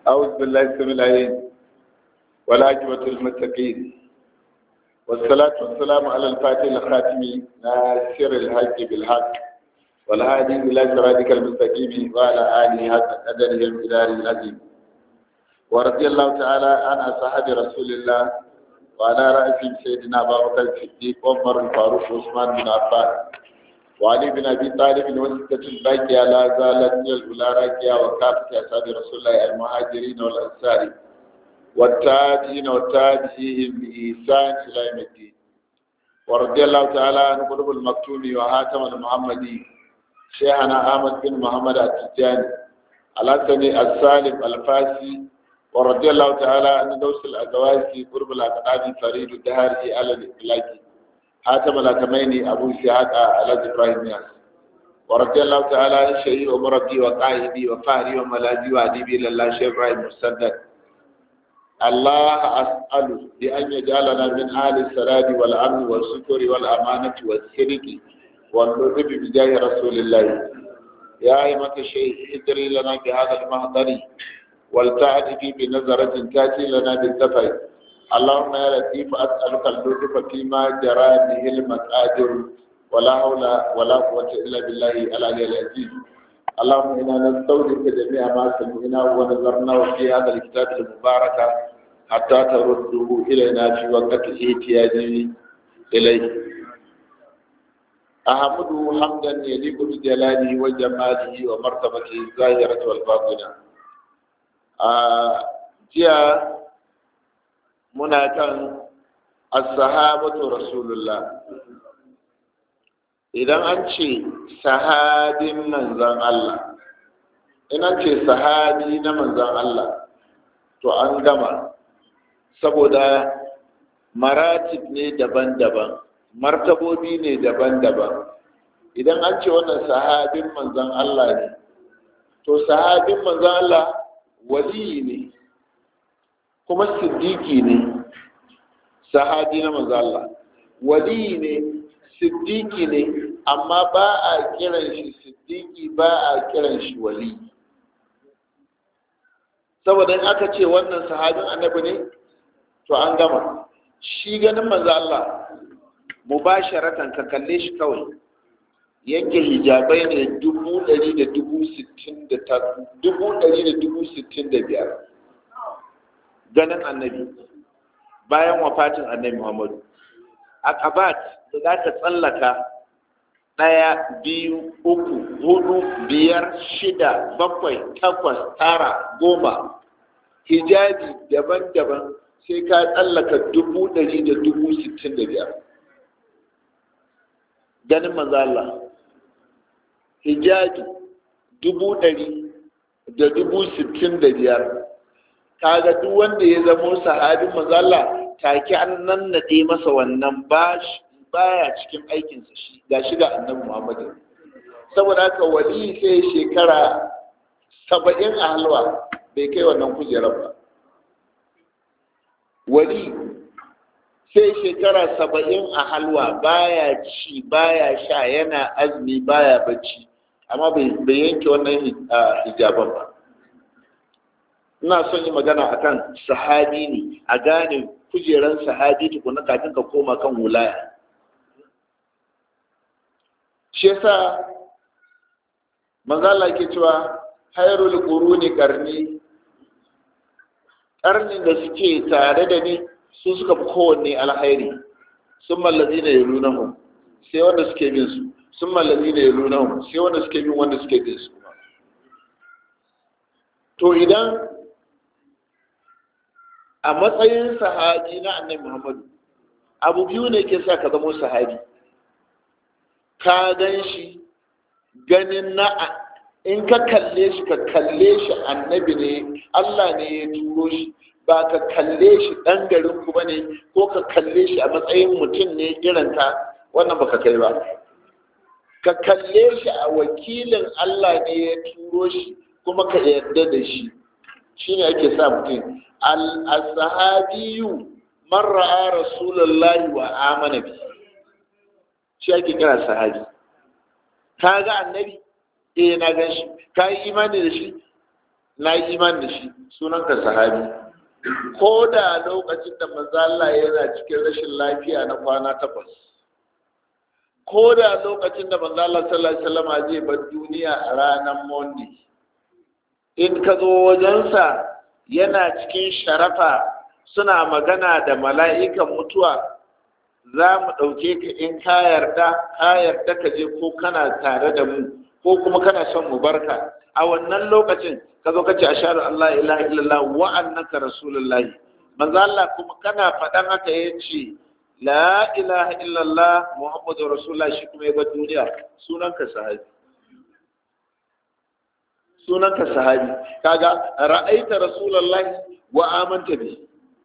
أعوذ بالله السميع العليم والعاقبة للمتقين والصلاة والسلام على الفاتح الخاتم ناصر الحق بالحق والهادي إلى صراطك المستقيم وعلى آله حق قدره المقدار العظيم ورضي الله تعالى عن أصحاب رسول الله وعلى رأسهم سيدنا أبا بكر الصديق وعمر الفاروق وعثمان بن عفان وعلي بن ابي طالب وسته الباقيه لا زالت من الاولى راكيه وكافه اصحاب رسول الله المهاجرين والانصار والتابعين والتابعين باحسان الى يوم الدين ورضي الله تعالى عن قلوب المكتوم وهاتم المحمدي شيخنا احمد بن محمد التجاني الحسني السالم الفاسي ورضي الله تعالى عن دوس الازواج قرب الاقدام فريد الدهر على الاطلاق حاتم الأكمين أبو إسحاق على إبراهيم ياس ورضي الله تعالى عن شيخ ومربي وقائدي وفهري وملاذي وأديبي لله شيخ إبراهيم مسدد الله أسأله بأن يجعلنا من أهل السلام والأمن والسكر والأمانة والسرق واللطف بجاه رسول الله يا أيمة الشيخ ادري لنا بهذا المهضر ولتعد في بنظرة تأتي لنا بالسفر اللهم يا لطيف أسألك اللطف فيما جرى به المقادير ولا حول ولا قوة إلا بالله العلي العزيز اللهم إنا نستودعك جميع ما سمعنا ونظرنا في هذا الكتاب المبارك حتى ترده إلينا في وقت احتياج إليه أحمده حمدا يليق بجلاله وجماله ومرتبته الظاهرة والباطنة آه جاء muna kan as-sahabatu rasulullah idan an ce sahabin manzan Allah in an ce sahabi na manzan Allah to an gama saboda maratib ne daban-daban martabobi ne daban-daban idan an ce wannan sahabin manzan Allah ne to sahabin manzan Allah wali ne kuma siddiki ne sahabi na manzo Allah wali ne siddiki ne amma ba a kiran shi siddiki ba a kiran shi wali saboda in aka ce wannan sahabin annabi ne to an gama shi ganin manzo Allah mubasharatan ka kalle shi kawai yanke hijabai ne dubu ɗari da dubu sittin da dubu ɗari da dubu sittin da biyar ganin annabi bayan wafatin annabi muhammadu akabat da za ka tsallaka ɗaya biyu uku hudu biyar shida bakwai takwas tara goma hijabi daban-daban sai ka tsallaka dubu ɗari da dubu sittin da biyar ganin manzala hijabi dubu ɗari da dubu sittin da biyar kaga duk wanda ya zamo sahabin mazalla take an nan nade masa wannan baya cikin aikinsa shi ga shi ga annabi muhammadu saboda haka wali sai shekara saba'in a halwa bai kai wannan kujerar ba wali sai shekara saba'in a halwa baya ci baya sha yana azumi baya bacci amma bai yanke wannan hijaban ba ina son yi magana akan sahabi ne a gane kujeran sahabi tukuna kafin ka koma kan wulaya shi yasa manzala ke cewa hairul quruni karni karnin da suke tare da ni su suka fi kowanne alhairi sun mallazi na yalunahum sai wanda suke bin su sun mallazi na yalunahum sai wanda suke bin wanda suke bin su to idan a matsayin sahabi na annabi Muhammadu abu biyu ne ke sa ka zama sahabi ka gan shi ganin na in ka kalle shi ka kalle shi annabi ne Allah ne ya turo shi ba ka kalle shi ɗan garin ku bane ko ka kalle shi a matsayin mutum ne irin ka wannan baka kai ba ka kalle shi a wakilin Allah ne ya turo shi kuma ka yarda da shi shine ake sa mutum al-sahabiyu man ra'a rasulullahi wa amana bi shi ake kira sahabi ka ga annabi eh na gan shi ka yi imani da shi na yi iman da shi sunanka sahabi ko da lokacin da manzo Allah yana cikin rashin lafiya na kwana takwas ko da lokacin da manzo Allah sallallahu alaihi wasallam zai bar duniya a ranar Monday in ka zo wajensa yana cikin sharafa suna magana da mala'ikan mutuwa za mu ɗauke ka in ka yarda ka yarda ka je ko kana tare da mu ko kuma kana son mu barka a wannan lokacin ka zo ka ce ashhadu an la ilaha illallah wa annaka rasulullah manzo Allah kuma kana faɗan haka yace la ilaha illallah muhammadu rasulullah shi kuma ya bar duniya sunanka sahabi sunanka sahabi kaga ra'aita rasulullah wa amanta bi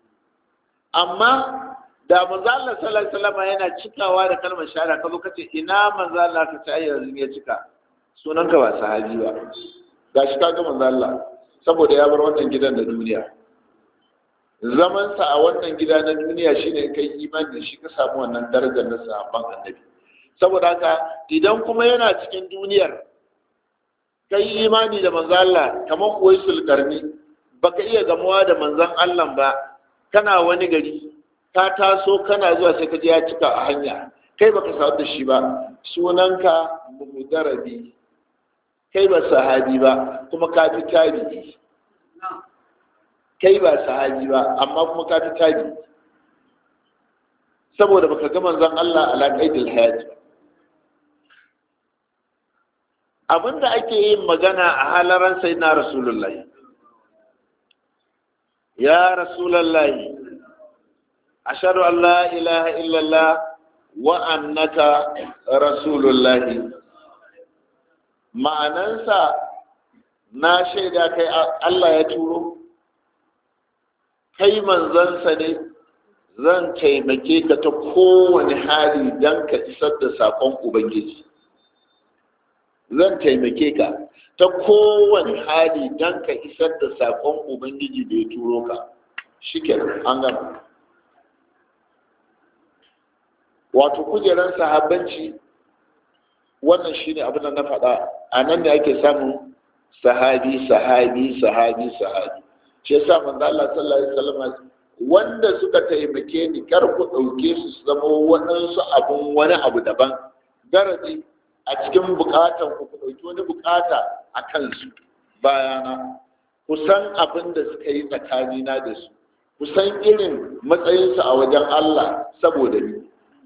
amma da manzo Allah sallallahu alaihi wasallam yana cikawa da kalmar shahada kazo kace ina manzo Allah ka ce yanzu ya cika sunanka ba sahabi ba gashi kaga manzo Allah saboda ya bar wannan gidan da duniya zaman sa a wannan gida na duniya shine kai imani da shi ka samu wannan darajar na sahabban annabi saboda haka idan kuma yana cikin duniyar kai imani da manzo Allah kamar uwaisul karni baka iya gamuwa da manzon Allah ba kana wani gari ka taso kana zuwa sai ka je ya cika a hanya kai baka samu da shi ba sunanka mudarabi kai ba sahabi ba kuma ka fi tabi'i kai ba sahabi ba amma kuma ka fi tabi'i saboda baka ga manzon Allah ala qaidil hayat ba abinda ake yin magana a halaran sai na rasulullahi ya rasulullahi ashhadu an la ilaha illallah wa annaka rasulullahi ma'anansa na shaida kai Allah ya turo kai manzansa ne zan taimake ka ta kowane hali don ka isar da saƙon ubangiji zan taimake ka ta kowane hali don ka isar da saƙon ubangiji da ya turo ka shi an gama wato kujerar sahabbanci wannan shine abin da na faɗa a nan ne ake samun sahabi sahabi sahabi sahabi shi yasa manzo Allah sallallahu alaihi wasallam wanda suka taimake ni kar ku dauke su su zama waɗansu abun wani abu daban daraji a cikin bukatan ku ku dauki wani bukata a kansu bayana ku san abin da suka yi tsakanina da su ku san irin matsayinsu a wajen Allah saboda ni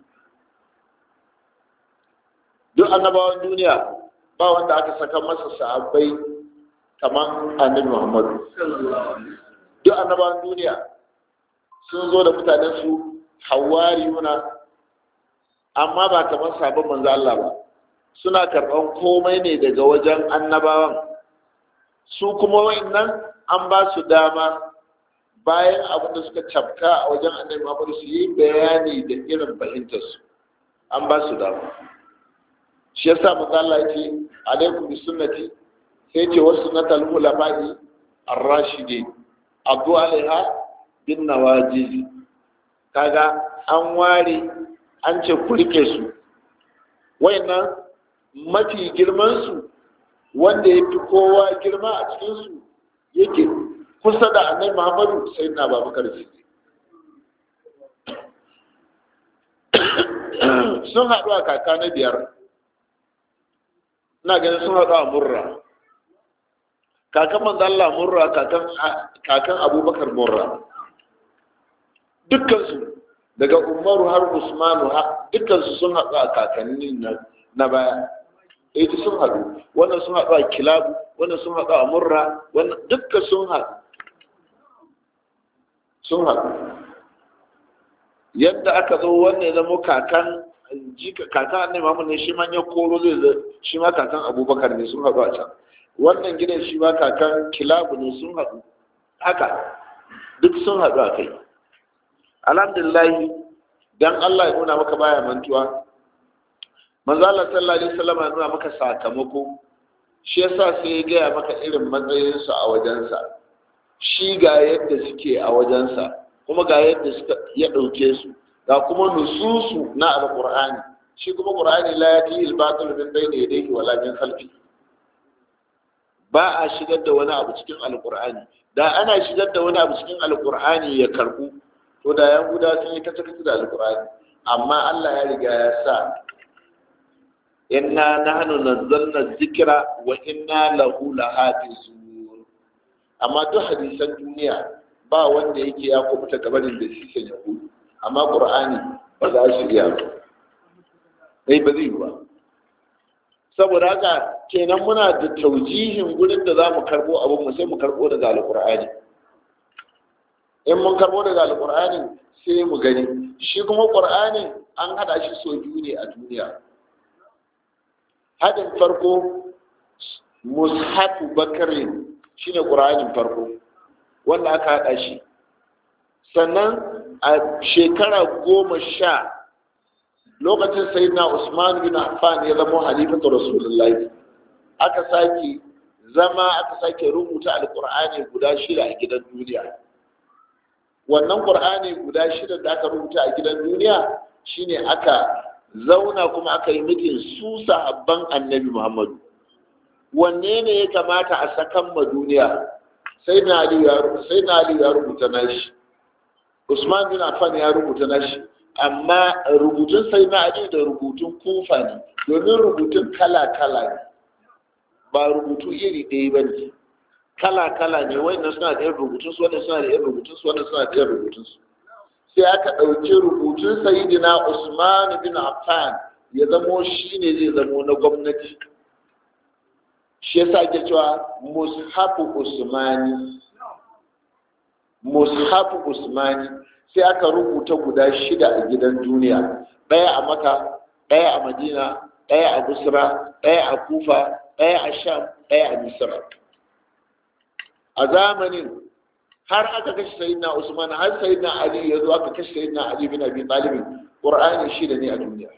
duk annabawan duniya ba wanda aka saka masa sahabbai kamar annabi Muhammadu duk annabawan duniya sun zo da mutanen su hawariyuna amma ba kamar sabon manzo Allah ba suna karɓan komai ne daga wajen annabawan su kuma wayannan an ba su dama bayan abin da suka cafka a wajen annabi Muhammadu su yi bayani da irin fahimtarsu an ba su dama shi yasa manzo Allah yake alaikum bi sunnati sai ce wa sunnatal ulama'i ar-rashidin addu alaiha bin nawajiz kaga an ware an ce ku rike su wayannan mafi girman su wanda ya fi kowa girma a cikin su yake kusa da annabi Muhammadu sai na Babakar Siddiq sun haɗu a kaka na biyar ina ganin sun haɗu a murra kakan manzalla murra kakan abubakar murra dukkansu daga umaru har usmanu dukkansu sun haɗu a kakanni na baya ita sun haɗu wannan sun haɗu a kilabu wannan sun haɗu a murra wannan dukkan sun haɗu sun haɗu yadda aka zo wannan zama kakan kakan annabi Muhammad ne shi ma ya koro zai zai shi ma kakan Abubakar ne sun haɗu a can wannan gidan shi ma kakan Kilabu ne sun haɗu haka duk sun haɗu a kai alhamdulillah dan Allah ya nuna maka baya mantuwa manzo Allah sallallahu alaihi wasallam ya nuna maka sakamako shi yasa sai ya gaya maka irin matsayinsu a wajensa shi ga yadda suke a wajensa kuma ga yadda suka ya ɗauke su ga kuma nususu na alqur'ani shi kuma qur'ani la yati al-batil min bayni yadayhi wala min khalfi ba a shigar da wani abu cikin alkur'ani da ana shigar da wani abu cikin alkur'ani ya karbu to da yahuda sun yi kace kace da alkur'ani amma Allah ya riga ya sa inna nahnu nazzalna dhikra wa inna lahu lahafizun amma duk hadisan duniya ba wanda yake ya kubuta gabanin da shi ke yahudu amma qur'ani ba za shi iya ba sai ba zai ba saboda haka kenan muna da taujihin gurin da za mu karbo abin mu sai mu karbo daga alqur'ani in mun karbo daga alqur'ani sai mu gani shi kuma qur'ani an hada shi so biyu ne a duniya hadin farko mushafu bakarin shine qur'anin farko wanda aka hada shi sannan a shekara goma sha lokacin sayyidina usman bin affan ya zama halifatu rasulullahi aka sake zama aka sake rubuta alqur'ani guda shida a gidan duniya wannan qur'ani guda shida da aka rubuta a gidan duniya shine aka zauna kuma aka yi mitin su sahabban annabi muhammadu wanne ne ya kamata a sakan ma duniya sai na ali ya rubuta nashi usman bin affan ya rubuta nashi amma rubutun sai na ali da rubutun kufa ne domin rubutun kala kala ne ba rubutu iri ɗaya ba ne kala kala ne wannan suna da yin rubutun su wannan suna da yin rubutun su wannan suna da yin rubutun su sai aka ɗauki rubutun sayidina usman bin affan ya zamo shi ne zai zamo na gwamnati shi yasa ke cewa mushafu usmani mushafu usmani sai aka rubuta guda shida a gidan duniya ɗaya a maka ɗaya a madina ɗaya a busra ɗaya a kufa ɗaya a sham ɗaya a misra a zamanin har aka kashe sayyidina usman har sayyidina ali ya zo aka kashe sayyidina ali bin abi talib qur'ani shida ne a duniya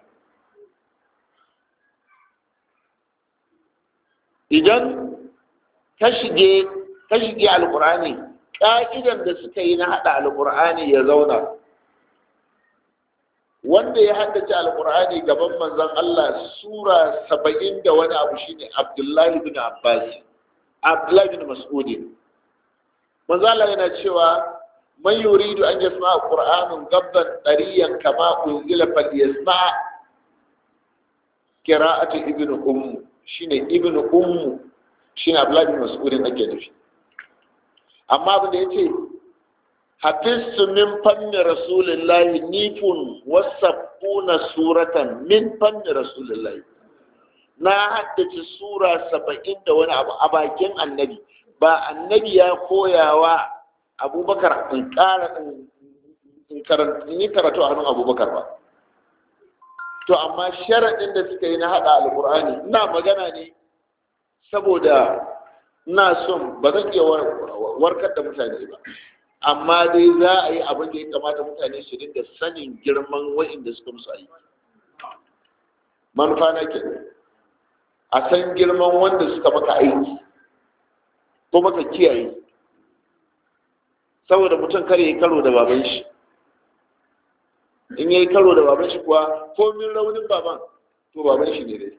idan ka shige ka shige alqur'ani ka'idan da suka yi na hada alqur'ani ya zauna wanda ya haddace alqur'ani gaban manzon Allah sura 70 da wani abu shine Abdullahi bin Abbas Abdullahi bin Mas'ud manzo Allah yana cewa man yuridu an yasma qur'anun gabban dariyan kama unzila falyasma qira'atu ibnu ummu shine ibnu ummu shine Abdullah bin Mas'ud ake nufi amma abin da yace hafiztu min fanni rasulillahi nifun wasabuna suratan min fanni rasulillahi na haddace sura saba'in da wani abu a bakin annabi ba annabi ya koyawa abubakar in ƙara in yi karatu a hannun abubakar ba to amma sharaɗin da suka yi na haɗa alƙur'ani ina magana ne saboda ina son ba zan iya warkar da mutane ba amma dai za a yi abin da ya kamata mutane su dinga sanin girman wa'inda suka musu aiki manufa na ke a san girman wanda suka maka aiki ko maka kiyaye saboda mutum kare ya karo da baban shi in ya yi karo da baban shi kuwa komin raunin baban to baban shi ne dai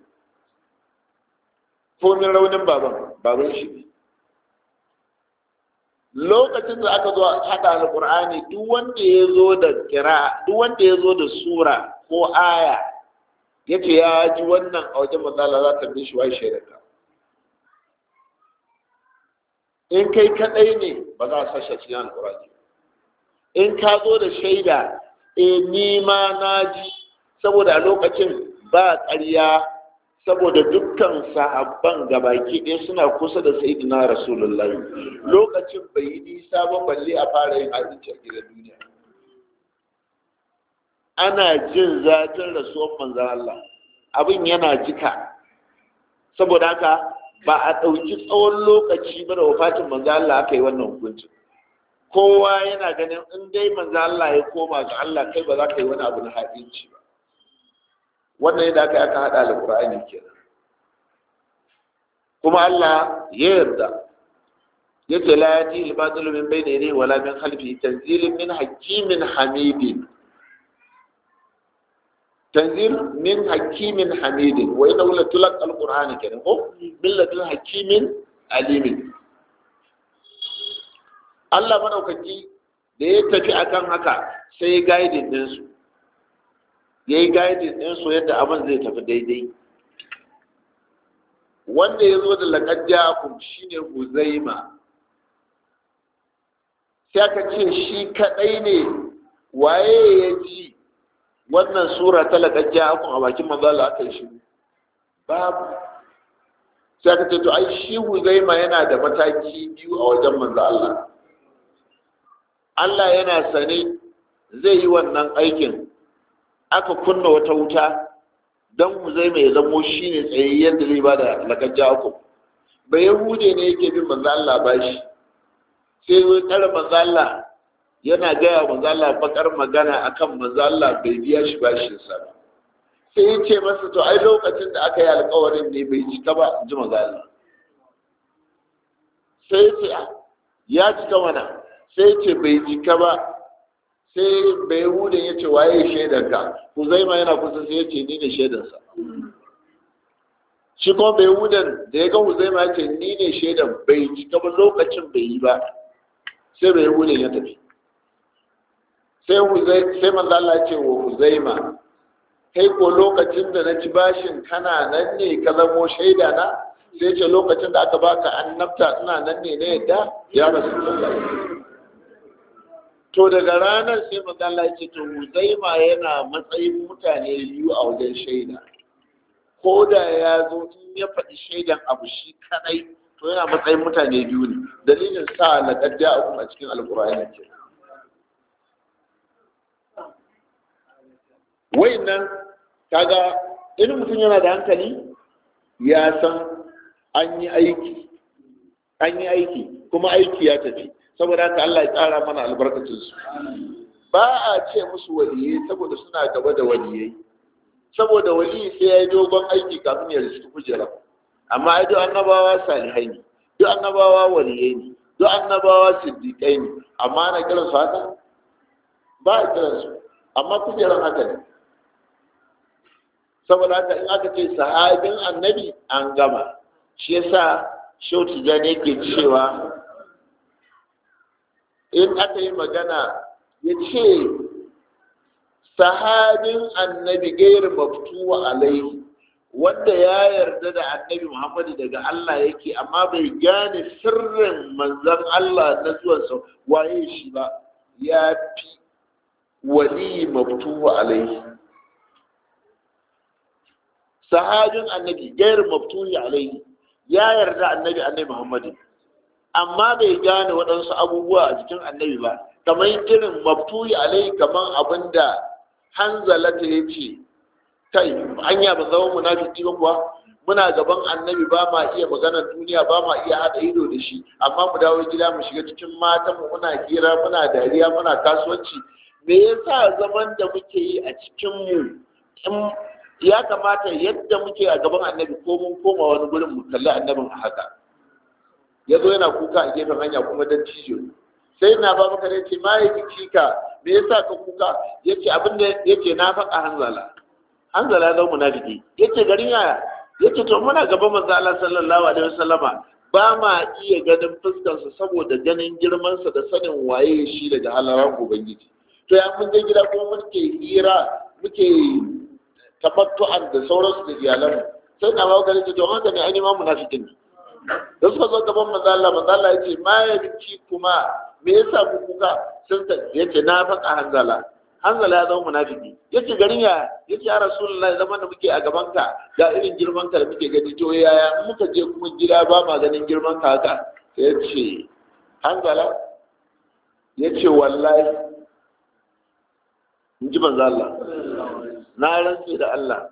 komin raunin baban baban shi ne lokacin da aka zo haɗa alƙur'ani duk wanda ya zo da kira duk wanda ya zo da sura ko aya ya ce ya ji wannan a wajen matsala za ta bi shi wa shaidarka in kai kaɗai ne ba za a sashe cikin alƙur'ani in ka zo da shaida e ni ma na ji saboda a lokacin ba ƙarya saboda dukkan sahabban gabaki ɗaya suna kusa da sayyidina rasulullahi lokacin bai yi nisa ba balle a fara yin abinci a gidan duniya ana jin zafin rasuwar manzan Allah abin yana jika saboda haka ba a ɗauki tsawon lokaci ba da wafatin manzan Allah aka yi wannan hukuncin kowa yana ganin in dai manzan Allah ya koma ga Allah kai ba za ka yi wani abu na haɗinci ba wannan yadda aka aka haɗa alƙur'ani kenan kuma Allah ya yarda yace la yati al-batil min bayni yadayhi wala min khalfihi tanzilun min hakimin hamidin tanzil min hakimin hamidin wa inna la tulaq al-qur'ani kenan ko min ladun hakimin alimin Allah madaukaki da ya tafi akan haka sai ya guiding ɗinsu ya yi guiding ɗinsu yadda abin zai tafi daidai wanda ya zo da laƙajja shi ne huzaima sai aka ce shi kaɗai ne waye ya ji wannan sura ta laƙajja a bakin manzala aka yi shi babu sai aka ce to ai shi huzaima yana da mataki biyu a wajen manzo Allah Allah yana sane zai yi wannan aikin aka kunna wata wuta don huzaima ya zamo shi ne tsayayyen da zai ba da laƙajja ku ba yahude ne yake bin manzo Allah ba shi sai wai tsara manzo Allah yana gaya manzo Allah bakar magana akan manzo Allah bai biya shi bashin sa ba sai ya ce masa to ai lokacin da aka yi alkawarin ne bai cika ba ji magana sai ya ce ya cika mana sai ya ce bai cika ba sai bai hudun ya ce waye shaidanka huzaima yana kusa sai ya ce ni ne shaidansa shi kuma bai hudun da ya ga huzaima ya ce ni ne shaidan bai cika ba lokacin bai yi ba sai bai hudun ya tafi sai manzo Allah ya ce wa huzaima kai ko lokacin da na ci bashin kana nan ne ka zamo shaida na sai ce lokacin da aka baka annabta ina nan ne na yadda ya rasu to daga ranar sai magana ce to huzaima yana matsayin mutane biyu a wajen shaida ko da ya zo in ya faɗi shaidan abu shi kadai to yana matsayin mutane biyu ne dalilin sa na kadda a cikin alkur'ani ke nan kaga in mutum yana da hankali ya san an yi aiki an yi aiki kuma aiki ya tafi saboda haka Allah ya tsara mana albarkacinsu ba a ce musu waliyai saboda suna gaba da waliyai saboda waliyi sai ya yi dogon aiki kafin ya riski kujera amma ai duk annabawa salihai ne duk annabawa waliyai ne duk annabawa siddiƙai ne amma ana kiransu haka ba a kiransu amma kujeran haka ne saboda haka in aka ce sahabin annabi an gama shi yasa shau tijjani yake cewa in aka yi magana ya ce sahabin annabi gair maftuwa alaihi wanda ya yarda da annabi muhammadu daga Allah yake amma bai gane sirrin manzan Allah na zuwansa waye shi ba ya fi wali maftuwa alaihi sahabin annabi gairu maftuhi alaihi ya yarda annabi annabi muhammadu amma bai gane waɗansu abubuwa a cikin annabi ba kamar irin maftuhi alaihi kamar abin da hanzalata ya ce kai hanya ba zama munafiki ba kuwa muna gaban annabi ba ma iya maganar duniya ba ma iya haɗa ido da shi amma mu dawo gida mu shiga cikin matan mu muna hira muna dariya muna kasuwanci me yasa zaman da muke yi a cikin mu ya kamata yadda muke a gaban annabi ko mun koma wani gurin mu kalli annabin a haka ya zo yana kuka a gefen hanya kuma dan cijo sai na ba maka ce ma ya ki ka me yasa ka kuka yace abin da yace na faɗa hanzala hanzala zan munafiki yace garin yaya yace to muna gaban manzo Allah sallallahu alaihi wasallama ba ma iya ganin fuskarsa saboda ganin girmansa da sanin waye shi daga halaran ubangiji to ya mun je gida kuma muke hira muke tabattu'an da sauransu da iyalan sai na bawa gari to haka ne ainihin munafikin ne da suka zo gaban manzo Allah manzo Allah yace ma ya biki kuma me yasa ku kuka sun ta yace na faɗa hanzala hanzala ya zama munafiki yace garin ya yace ya rasulullahi zaman da muke a gaban ka ga irin girman ka da muke gani to yaya in muka je kuma gida ba ma ganin girman ka haka sai yace hanzala yace wallahi in ji manzo Allah na rantse da Allah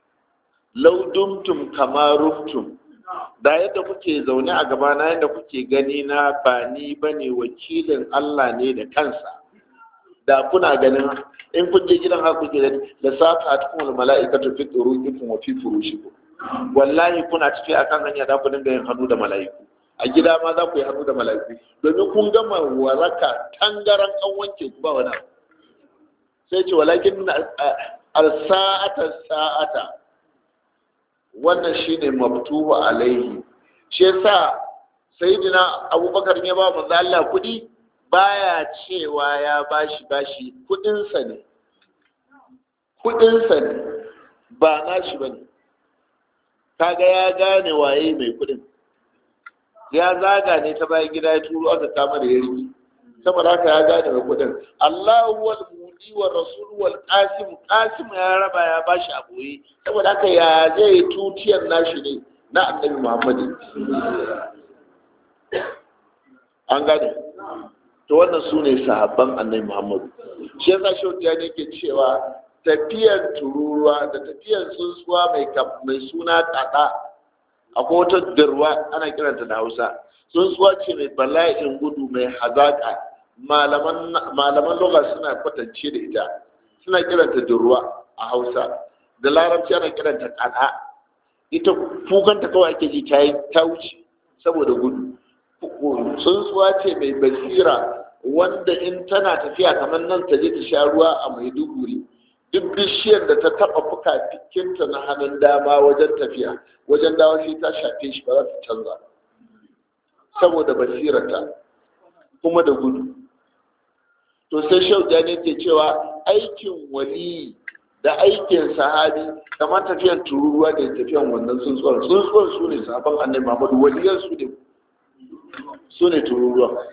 laudumtum kama rumtum da yadda kuke zaune a gaba na yadda kuke gani na ba ni bane wakilin Allah ne da kansa da kuna ganin in kun je gidan haka kuke gani da safa ta kuma mala'ikatu fi turuqikum wa fi furushikum wallahi kuna tafi akan hanya da ku dinga yin hannu da mala'iku a gida ma za ku yi hannu da mala'iku domin kun gama waraka tangaran an wanke ku ba wani abu sai ce walakin al-sa'ata sa'ata wannan shine mabtuhu alaihi shi yasa sayyidina abubakar ya ba manzo Allah kuɗi baya cewa ya bashi bashi kuɗinsa ne kuɗinsa ne ba nashi bane kaga ya gane waye mai kuɗin ya zaga ne ta bayan gida ya turo aka kama da yarki saboda haka ya gane mai kuɗin Allahu wal mudi wa rasul wal qasim qasim ya raba ya bashi a boye saboda haka ya zai tutiyar nashi ne na annabi Muhammad an gane to wannan su ne sahabban annabi Muhammad shi yasa shaudiya ne ke cewa tafiyar tururuwa da tafiyar tsuntsuwa mai suna kada akwai wata dirwa ana kiranta da hausa tsuntsuwa ce mai bala'in gudu mai hazaka malaman loga suna kwatance da ita suna kiranta dirwa a hausa da larabci ana kiranta kada ita kukanta kawai ake ji ta yi ta wuce saboda gudu tsuntsuwa ce mai basira wanda in tana tafiya kamar nan ta je ta sha ruwa a maiduguri duk bishiyar da ta taba fuka cikinta na hannun dama wajen tafiya wajen dawa sai ta shafe shi ba za ta canza saboda basirarta kuma da gudu to sai shauja ne ke cewa aikin wali da aikin sahabi kamar tafiyan tururuwa da tafiyan wannan tsuntsuwar tsuntsuwar su ne sabon annabi muhammadu waliyan su ne su ne tururuwa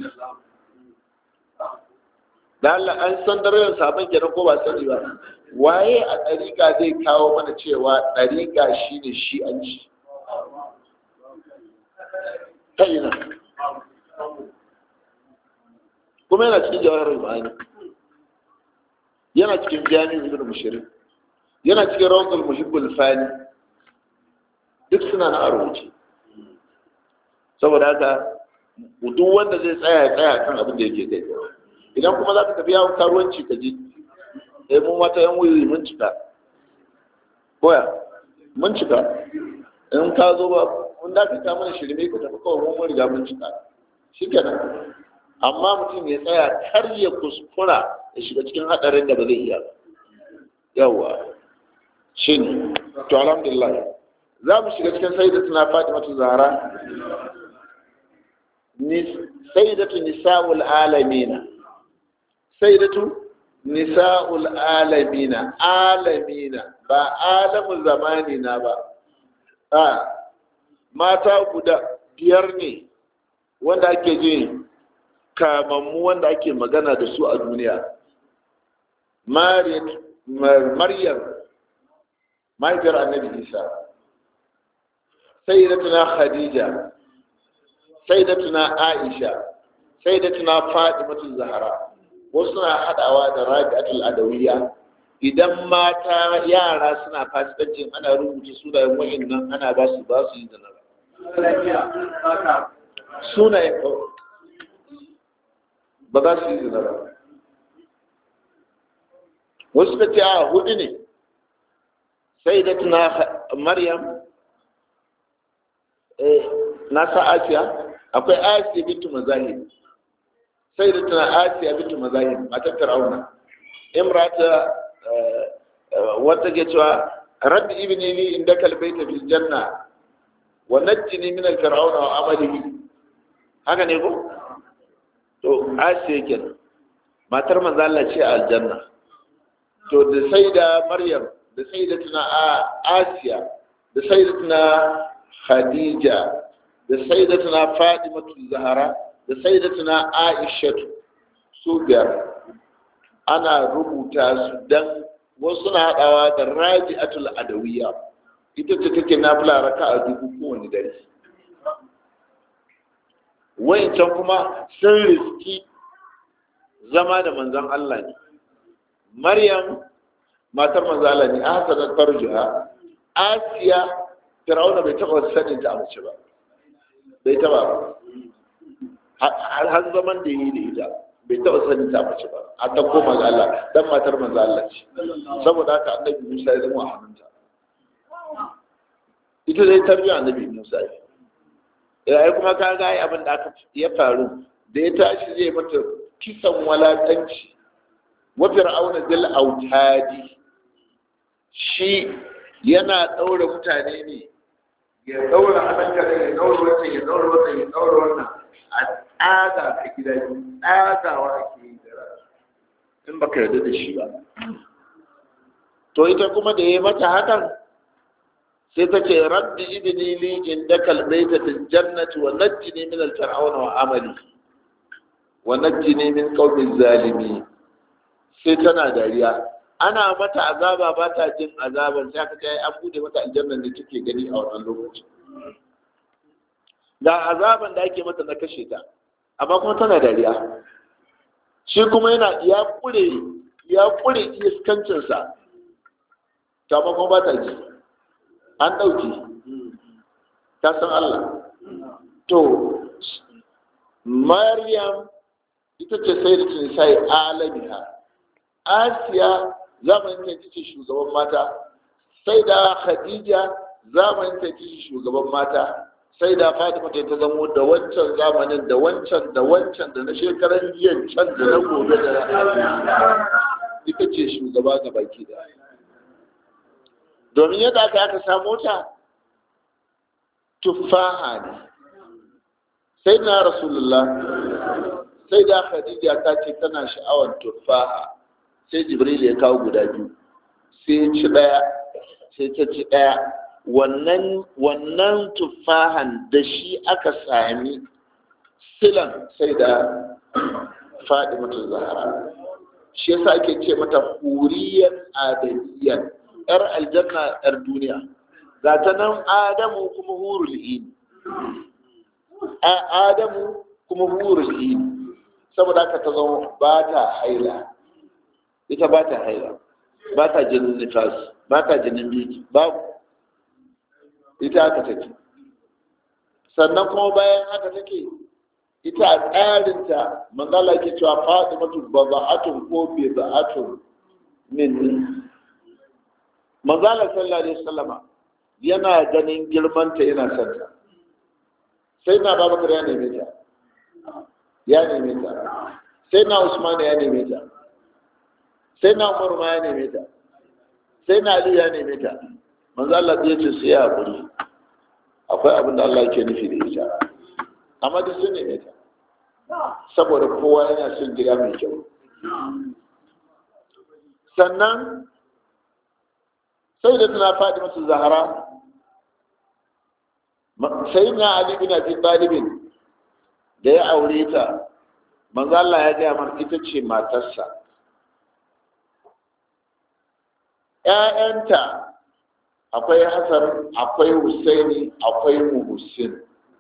da Allah an san darajar sabon kenan ko ba sani ba waye a ɗariƙa zai kawo mana cewa ɗariƙa shi ne shi an ci ta ina kuma yana cikin jawarar ma'ani yana cikin jami'in ibn mushirin yana cikin rawar muhibbul fani duk suna na rubuce saboda haka duk wanda zai tsaya ya tsaya kan abin da yake kai idan kuma za ka tafi yawon karuwanci ka je eh mun mata yan wuyi mun cika koya mun cika in ka zo ba mun da ka mana shirme ka tafi kawai mun riga mun cika shikenan amma mutum ya tsaya kar ya kuskura ya shiga cikin hadarin da ba zai iya yawa shin to alhamdulillah za mu shiga cikin sayyidatuna fatimatu zahra sayyidatu nisa'ul alamina sayyidatu nisa'ul alamina alamina ba alamun zamani na ba a mata guda biyar ne wanda ake ji kamammu wanda ake magana da su a duniya maryam mahaifiyar annabi isa sayyidatuna khadija sayyidatuna aisha sayyidatuna fatimatu zahra wasu na hadawa da rabi'atul adawiyya idan mata yara suna fasikancin ana rubuta sunayen wa'annan ana ba su ba su yi da nan sunayen ba za su yi zina ba wasu ka ce a hudu ne sai da tuna maryam na sa asiya akwai asiya bintu mazahib sai da tuna asiya bintu mazahib matar fir'auna imrata wata ke cewa rabbi ibni li indaka albayta fil janna wa najjini min al-fir'auna wa amalihi haka ne ko to asiya kenan matar manzo Allah ce a aljanna to da sai da maryam da sai da tuna asiya da sai da tuna khadija da sai da tuna fatimatu zahara da sai da tuna aishatu su biyar ana rubuta su dan wasu na haɗawa da raji'atul adawiyya ita ce take nafila raka a dubu kowane dare wayancan kuma sun riski zama da manzon Allah ne Maryam matar manzon Allah ne hasanat farjuha Asiya Fir'auna bai taɓa sanin ta mace ba bai taɓa ba har zaman da yi da ita bai taɓa sanin ta mace ba a ta koma ga Allah dan matar manzon Allah ce saboda haka annabi Musa ya zama a hannunta ita dai tarbiyyar annabi Musa ya ai kuma ka ga abin da aka ya faru da ya tashi zai mata kisan walakanci wa fir'auna bil autadi shi yana daure mutane ne ya daura hannunka da ya daura wannan ya daura wannan ya daura wannan a tsaga ka gida biyu tsagawa ke yi da rana in baka yarda da shi ba to ita kuma da ya mata hakan sai ta ce rabbi idini li inda kalbaita fil jannati wa najjini min al fir'auna wa amali wa najjini min qawmi zalimi sai tana dariya ana mata azaba ba ta jin azaban sai aka kai an bude mata aljanna da take gani a wannan lokaci ga azaban da ake mata na kashe ta amma kuma tana dariya shi kuma yana ya kure ya kure iskancinsa ta amma kuma ba ta ji an ɗauki ta san Allah to Maryam ita ce sai da tunisai alamiha Asiya zamanin ta ita ce shugaban mata sai da Khadija zamanin ta ita ce shugaban mata sai da Fatima ta ta zamo da wancan zamanin da wancan da wancan da na shekaran jiya can da na gobe da ita ce shugaba ga baki da domin yadda aka aka samu ta tuffaha ne sai na rasulullah sai da khadija ta ce tana sha'awar tuffaha sai jibril ya kawo guda biyu sai ci daya sai ta ci daya wannan wannan tuffahan da shi aka sami silan sai da faɗi mata zahara shi yasa ake ce mata huriyan adadiyan yar aljanna yar duniya ga ta nan adamu kuma hurul ini adamu kuma hurul ini saboda haka ta zama ba ta haila ita ba ta haila ba ta jinin nifas ba ta jinin biki babu ita haka take sannan kuma bayan haka take ita a tsarinta manzala ke cewa fatimatu baza'atun ko biza'atun min manzala sallallahu alaihi wasallama yana ganin girmanta yana son ta sai na babakar ya neme ta ya neme ta sai na usman ya neme ta sai na umar ma ya neme ta sai na ali ya neme ta manzo Allah ya ce su ya hakuri akwai abin da Allah yake nufi da ita amma duk sun neme ta saboda kowa yana son gida mai kyau sannan sai da tana faɗi masu zahara sai na ali bin abi talibin da ya aure ta manzo Allah ya gaya mar ita ce matarsa ƴaƴanta akwai Hassan akwai Husaini akwai Muhsin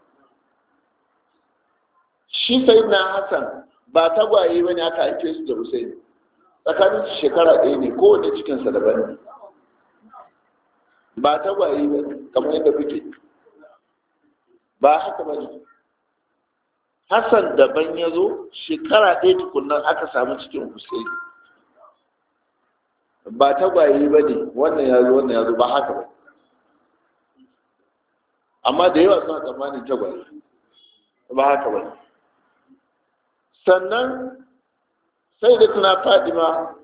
shi sai na Hassan ba tagwaye bane aka haife su da Husaini tsakanin shekara ɗaya ne kowane cikinsa daban ne ba tagwaye ba kamar yadda kuke ba haka ba ne hassan daban ya zo shekara ɗaya tukunan aka samu cikin husaini ba tagwaye ba ne wannan ya zo wannan ya zo ba haka ba amma da yawa suna tsammanin tagwaye ba haka ba sannan sai da tuna fadima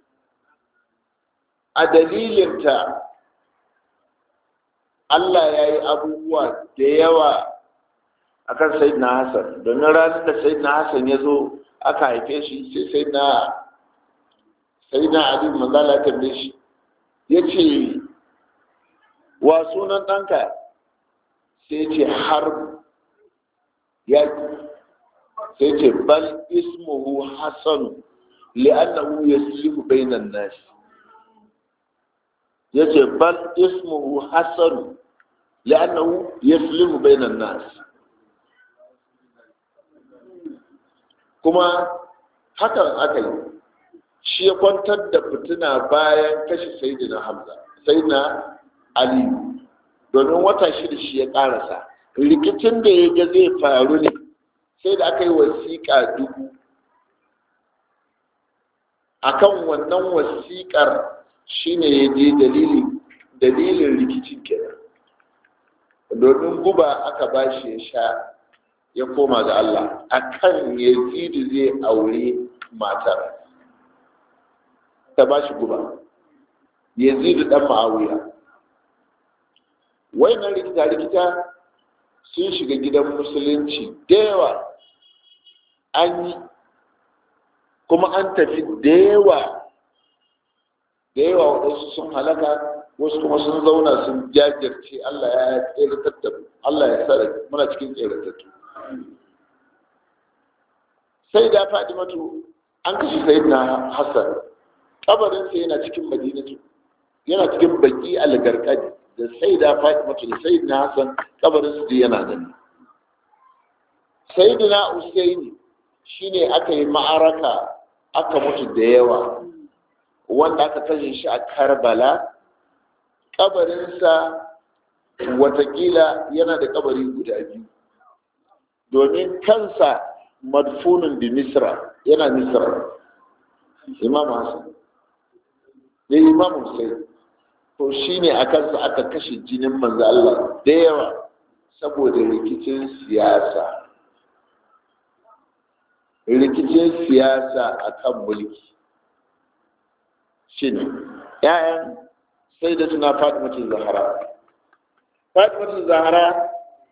a dalilinta Allah ya yi abubuwa da yawa a kan Sayyidina Hassan domin ranar da Sayyidina Hassan ya zo aka haife shi sai Sayyidina Sayyidina Ali manzala tambaye shi ya ce wa sunan ɗanka sai ce har ya sai ce bal ismuhu Hassan li'annahu yaslihu bainan nasi yace bal ismuhu hasan li'annahu yaslimu bainan nas kuma hakan aka yi shi ya kwantar da fitina bayan kashe sayyidina hamza sayyidina ali domin wata shida shi ya karasa rikicin da ya ga zai faru ne sai da aka yi wasiƙa dubu akan wannan wasiƙar shine ya je dalilin rikicin kenan domin guba aka ba shi ya sha ya koma ga Allah akan yazidu zai aure matar ta ba shi guba yazidu dan ma'awiya wayannan rikita rikita sun shiga gidan musulunci da yawa an yi kuma an tafi da yawa da yawa waɗansu sun halaka wasu kuma sun zauna sun jajirce Allah ya tseratar da Allah ya sa muna cikin tseratattu sai da Fatimatu an kashe Sayyidina Hassan kabarinsa yana cikin Madinatu yana cikin baki algarkadi da sai da Fatimatu da Sayyidina Hassan kabarinsu yana nan Sayyidina Usaini shine aka yi ma'araka aka mutu da yawa wanda aka tashe shi a Karbala kabarinsa watakila yana da kabari guda biyu domin kansa madfunin bi misra yana misra imam hassan da imam hussein to shine a kansa aka kashe jinin manzo Allah da yawa saboda rikicin siyasa rikicin siyasa akan mulki shine ‘ya'yan sai da suna fatimatin zahara fatimatin zahara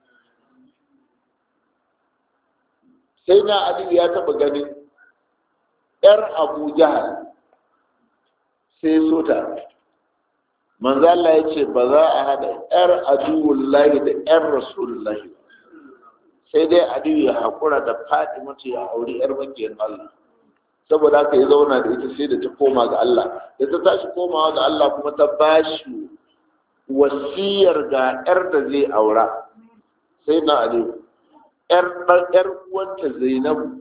sai na aliyu ya taba ganin ‘yar abu jahal sai sota manzo Allah ya ce ba za a haɗa ‘yar aduwullahi da ‘yar rasulullahi sai dai aliyu ya haƙura da fatimatu ya auri ‘yar makiyar Allah saboda haka ya zauna da ita sai da ta koma ga Allah da ta tashi komawa ga Allah kuma ta bashi wasiyar ga yar da zai aura sai na ali yar yar uwanta Zainabu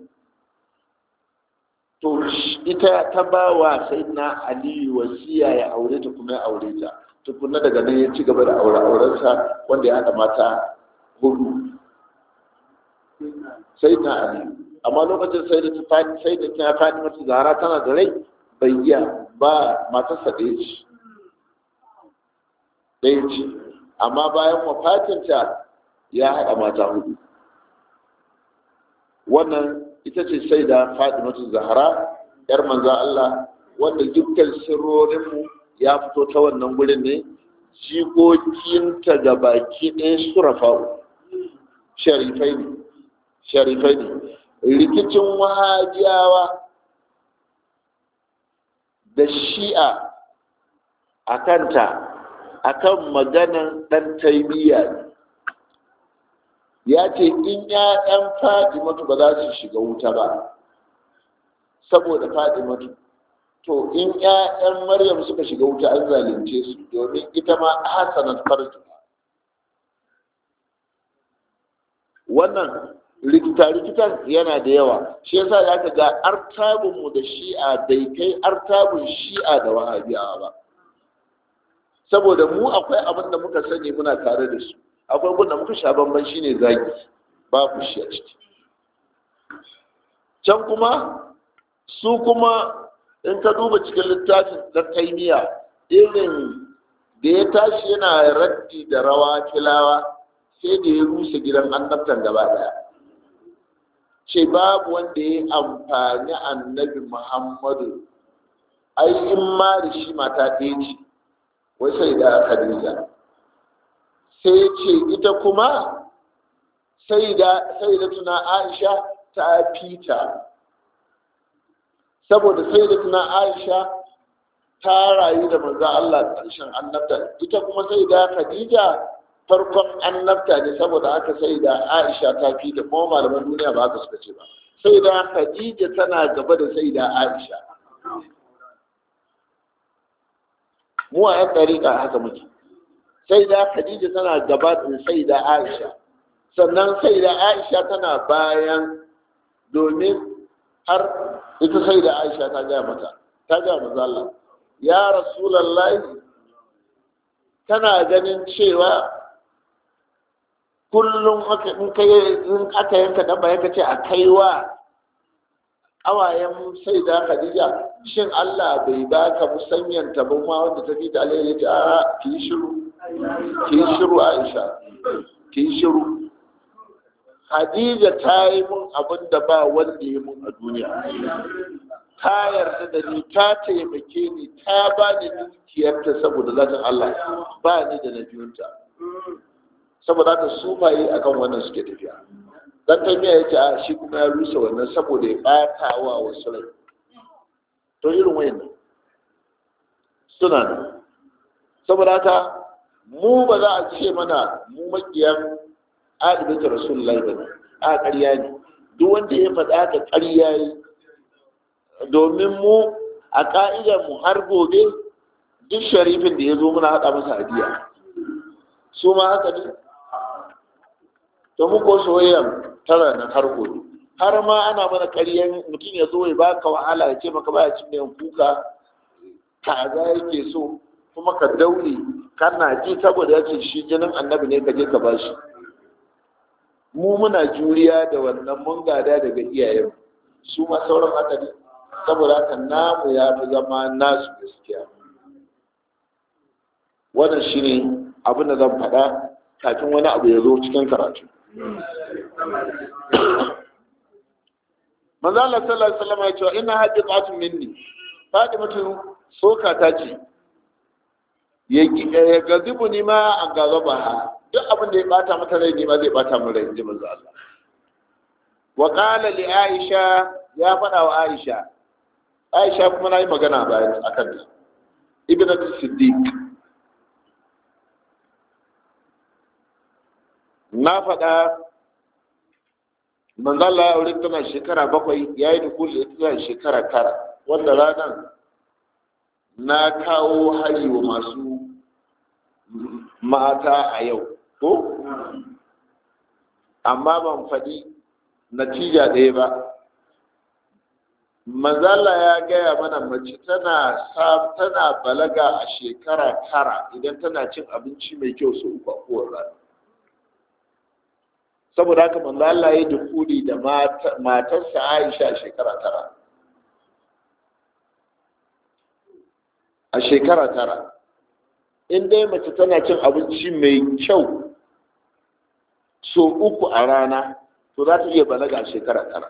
to ita ta ba wa sai na ali wasiya ya aure ta kuma ya aure ta tukunna daga nan ya ci gaba da aure aurensa wanda ya haɗa mata hudu sai na ali amma lokacin sai da sai da ta fadi mata zahara tana da rai bai iya ba matarsa ɗaya ce ɗaya ce amma bayan wafatinta ya haɗa mata hudu wannan ita ce sai da fadi mata zahara yar manza Allah wanda dukkan sirrorinmu ya fito ta wannan gurin ne jikokinta ga baki ɗaya surafa'u sharifai ne sharifai ne rikicin wahabiyawa da shi'a a kanta a kan maganan ɗan taimiyya ne ya ce in ‘ya'yan fadimatu ba za su shiga wuta ba saboda fadimatu to in ‘ya'yan maryam suka shiga wuta an zalunce su domin ita ma hasanat farju wannan rikita-rikitan yana da yawa shi yasa ya ka ga artabinmu da shi'a bai kai artabin shi'a da wahabiyawa ba saboda mu akwai abin da muka sani muna tare da su akwai abin da muka sha bamban shine zagi babu shi a ciki can kuma su kuma in ka duba cikin littafin da taimiya irin da ya tashi yana raddi da rawa kilawa sai da ya rusa gidan annabtan gaba daya ce babu wanda ya amfani annabi muhammadu ai in ma da shi mata ɗaya ce wai sai da khadija sai ce ita kuma sai da sai da tuna aisha ta fita saboda sai da tuna aisha ta rayu da manzo Allah ƙarshen annabta ita kuma sai da khadija farkon annabta ne saboda haka sai da aisha ta fi da kuma malaman duniya ba haka suka ce ba sai da khadija tana gaba da sai da aisha mu a yan ɗariƙa haka muke sai da khadija tana gaba da sai da aisha sannan sai da aisha tana bayan domin har ita sai da aisha ta gaya mata ta gaya mazalla ya rasulallahi tana ganin cewa kullum in aka yanka dabba ya ce a kaiwa awayen sai da khadija shin Allah bai ba ka musanyanta ba ma wanda ta fi da alheri ta a ki shiru ki shiru Aisha ki shiru Khadija ta yi mun abin da ba wanda ya mun a duniya ta yarda da ni ta taimake ni ta ba ni dukiyarta saboda zatin Allah ba ni da na biyunta saboda haka sufaye akan wannan suke tafiya dan tafiya ya ce a shi kuma ya rusa wannan saboda ya ɓata wa wasu rai to irin wayannan suna nan saboda haka mu ba za a ce mana mu makiyan adibin rasulullahi ba ne a ƙarya ne duk wanda ya faɗa haka ƙarya yi domin mu a ƙa'idar mu har gobe duk sharifin da ya zo muna haɗa masa hadiya su ma haka ne to mu ko soyayyan tara na har gobe har ma ana mana ƙaryan mutum ya zo ya baka wahala ya ce maka baya cin miyan kuka kaza yake so kuma ka daure kana ji saboda ya ce shi jinin annabi ne ka je ka bashi mu muna juriya da wannan mun gada daga iyayen su ma sauran haka ne saboda haka namu ya fi zama nasu gaskiya wannan shi ne abin da zan faɗa kafin wani abu ya zo cikin karatu manzo Allah sallallahu alaihi wasallam ya ce ina hadiqatun minni Fatimatu soka ta ce ya gazibu ni ma an gazaba ha duk abin da ya bata mata rai ni ma zai bata min rai inji manzo Allah wa qala li Aisha ya faɗa wa Aisha Aisha kuma nayi magana bayan akan ta ibnatu Siddiq na faɗa manzo Allah ya aure tana shekara bakwai yayi dukuli ita shekara tara wanda ranar na kawo hari wa masu mata a yau ko amma ban faɗi natija ɗaya ba manzala ya gaya mana mace tana tana balaga a shekara tara idan tana cin abinci mai kyau su uku a kowane rana saboda haka manzala ya dukuli da matarsa aisha a shekara tara a shekara tara in dai mace tana cin abinci mai kyau so uku a rana to za ta iya balaga a shekara tara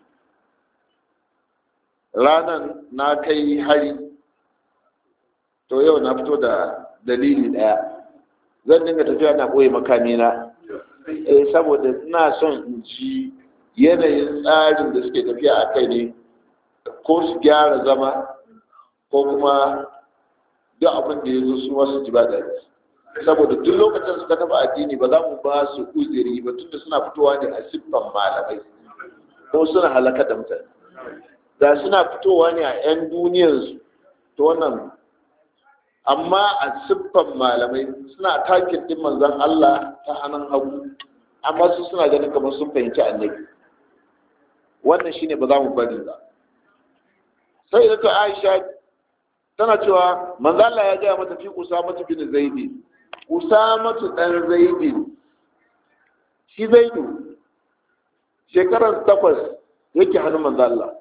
ranan na kai hari to yau na fito da dalili daya zan dinga tafiya na ɓoye makamina eh saboda ina son in ji yanayin tsarin da suke tafiya a kai ne ko su gyara zama ko kuma duk abin da ya zo su wasu ji ba daɗi saboda duk lokacin suka taɓa addini ba za mu ba su uziri ba tunda suna fitowa ne a siffan malamai ko suna halaka da mutane da suna fitowa ne a 'yan duniyarsu to wannan amma a siffan malamai suna takin din manzan Allah ta hannun hagu amma su suna ganin kamar sun fahimci annabi wannan shine ba za mu bari ba sai da ta Aisha tana cewa manzo Allah ya gaya mata fi Usama bin Zaidi Usama dan Zaidi shi Zaidu shekarar takwas yake hannun manzo Allah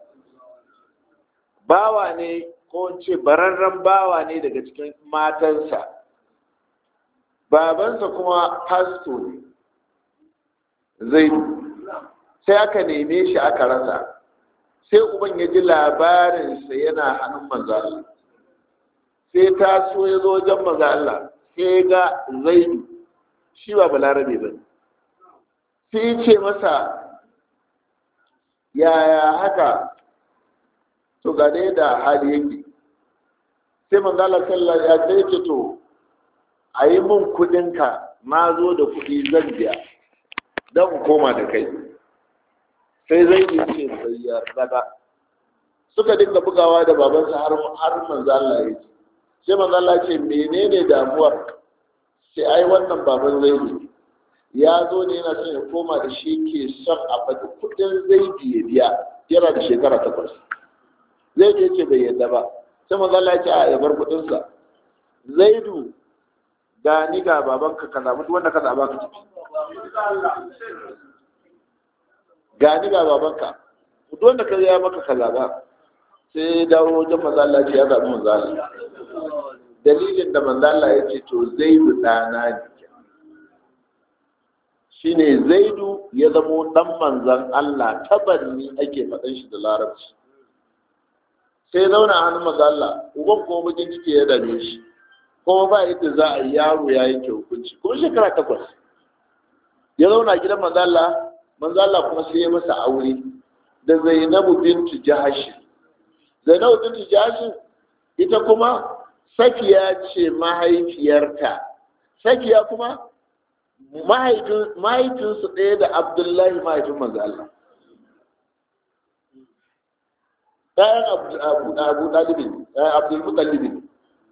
bawa ne ko ce bararren bawa ne daga cikin matansa babansa kuma pasto ne Zaidu sai aka neme shi aka rasa sai uban ya ji labarinsa yana hannun manzo Allah sai ta so ya zo wajen maza Allah sai ga zaidu shi ba balarabe ba sai ce masa yaya haka to ga dai da hali yake sai manzo Allah sallallahu ya sai ce to a yi min kudinka na zo da kudi zan biya don koma da kai sai zaidu ce bai yarda ba suka dinga bugawa da babansa har har manzo Allah ya ce sai manzo Allah ce menene damuwar sai ai wannan baban zaidi ya zo ne yana son ya koma da shi ke son a faɗi kuɗin zaidi ya biya yana da shekara takwas zaidu ya ce bai yadda ba sai manzo Allah ya ce a ya bar kuɗinsa zaidu ga ni ga babanka ka zaɓi duk wanda ka zaɓa ka tafi ga ni ga babanka duk wanda ka ya maka ka zaɓa sai dawo wajen manzo Allah ya zaɓi manzo Allah dalilin da manzo Allah ya ce to zaidu ɗana ne shine zaidu ya zamo ɗan manzan Allah tabanni ake faɗan shi da larabci sai zauna a hannun manzo Allah uban kuma bakin ciki ya dame shi kuma ba yadda za a yi yaro ya yanke hukunci kuma shekara takwas ya zauna gidan manzala manzala kuma sai ya masa aure da zainabu bintu jahashi zainabu bintu jahashi ita kuma safiya ce mahaifiyarta safiya kuma mahaifinsu ɗaya da abdullahi mahaifin manzala ɗayan abu ɗalibin abdul mutallibin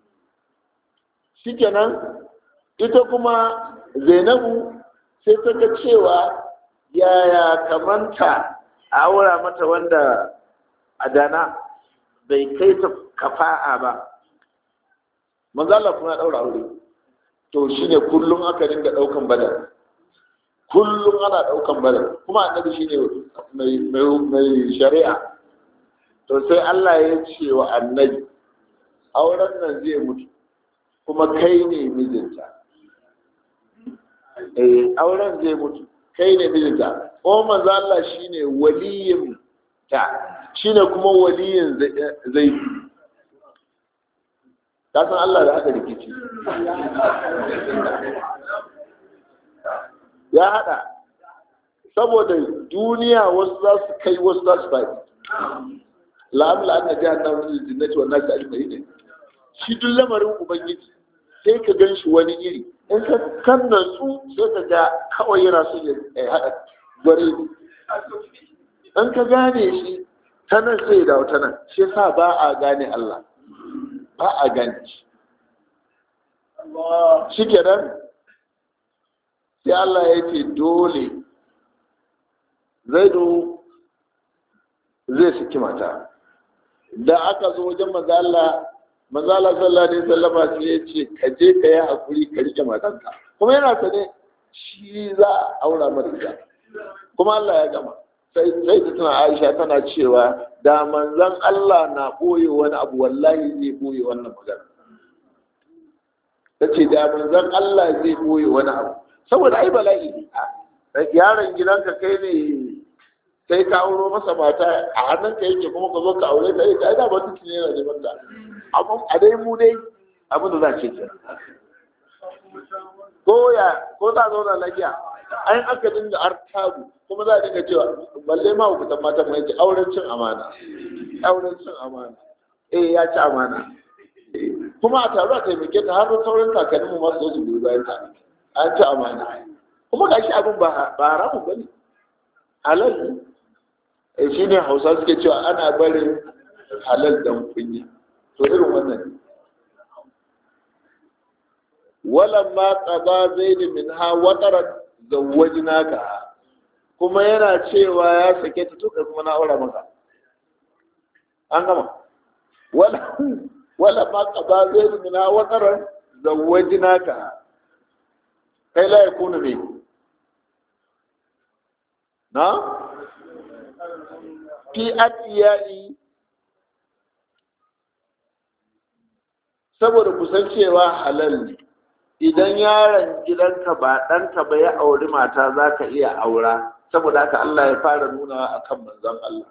shikenan ita kuma zainabu sai ta ga cewa yaya kamanta a aura mata wanda a dana bai kai ta kafa'a ba manzala kuma ya ɗaura aure to shine kullum aka dinga ɗaukan badar kullum ana ɗaukan badar kuma annabi shine mai shari'a to sai Allah ya ce wa annabi auren nan zai mutu kuma kai ne mijinta eh auren zai mutu kai ne mijinta ko manzo Allah shine waliyin ta shine kuma waliyin zai ka san Allah da aka rikici ya hada saboda duniya wasu za su kai wasu za su faɗi la'amla an na jihar na wani jinnati wannan ta ajmai shi duk lamarin ubangiji sai ka gan shi wani iri in ka kan natsu sai ka ga kawai yana so ya haɗa gware in ka gane shi ta nan sai dawo ta nan shi sa ba a gane Allah ba a gane shi shi kenan sai Allah ya ce dole zaidu zai saki mata da aka zo wajen mazala mazala sallallahu alaihi wasallama sai ya ce ka je ka yi hakuri ka rike matanka kuma yana sane shi za a aura mara ita kuma Allah ya gama sai sai ta tana Aisha tana cewa da manzon Allah na boye wani abu wallahi zai boye wannan magana tace da manzon Allah zai boye wani abu saboda ai bala'i yaron gidanka kai ne sai ka auro masa mata a hannunka yake kuma ka zo ka aure ta ita da ba tuki ne yana neman ta amma a dai mu dai abin da za ce ke ko ya ko za zauna lafiya an aka dinga artabu kuma za a dinga cewa balle ma hukutan mata mai ce auren cin amana auren cin amana eh ya ci amana kuma a taru a taimake ta har sauran kakannin mu masu zo su biyu bayan ta an ci amana kuma gashi abin ba haramun bane halal ne shi ne hausa suke cewa ana barin halal dan kunya to irin wannan walan ma qada zaid minha wataran zawwajnaka kuma yana cewa ya sake ta to kuma na aura maka an gama wala wala ma qada zaid minha wataran zawwajnaka kai la yakunu me na fi atiyai saboda kusancewa halal ne idan yaron gidanka ba ɗanka ba ya auri mata za ka iya aura saboda haka Allah ya fara nuna a kan manzon Allah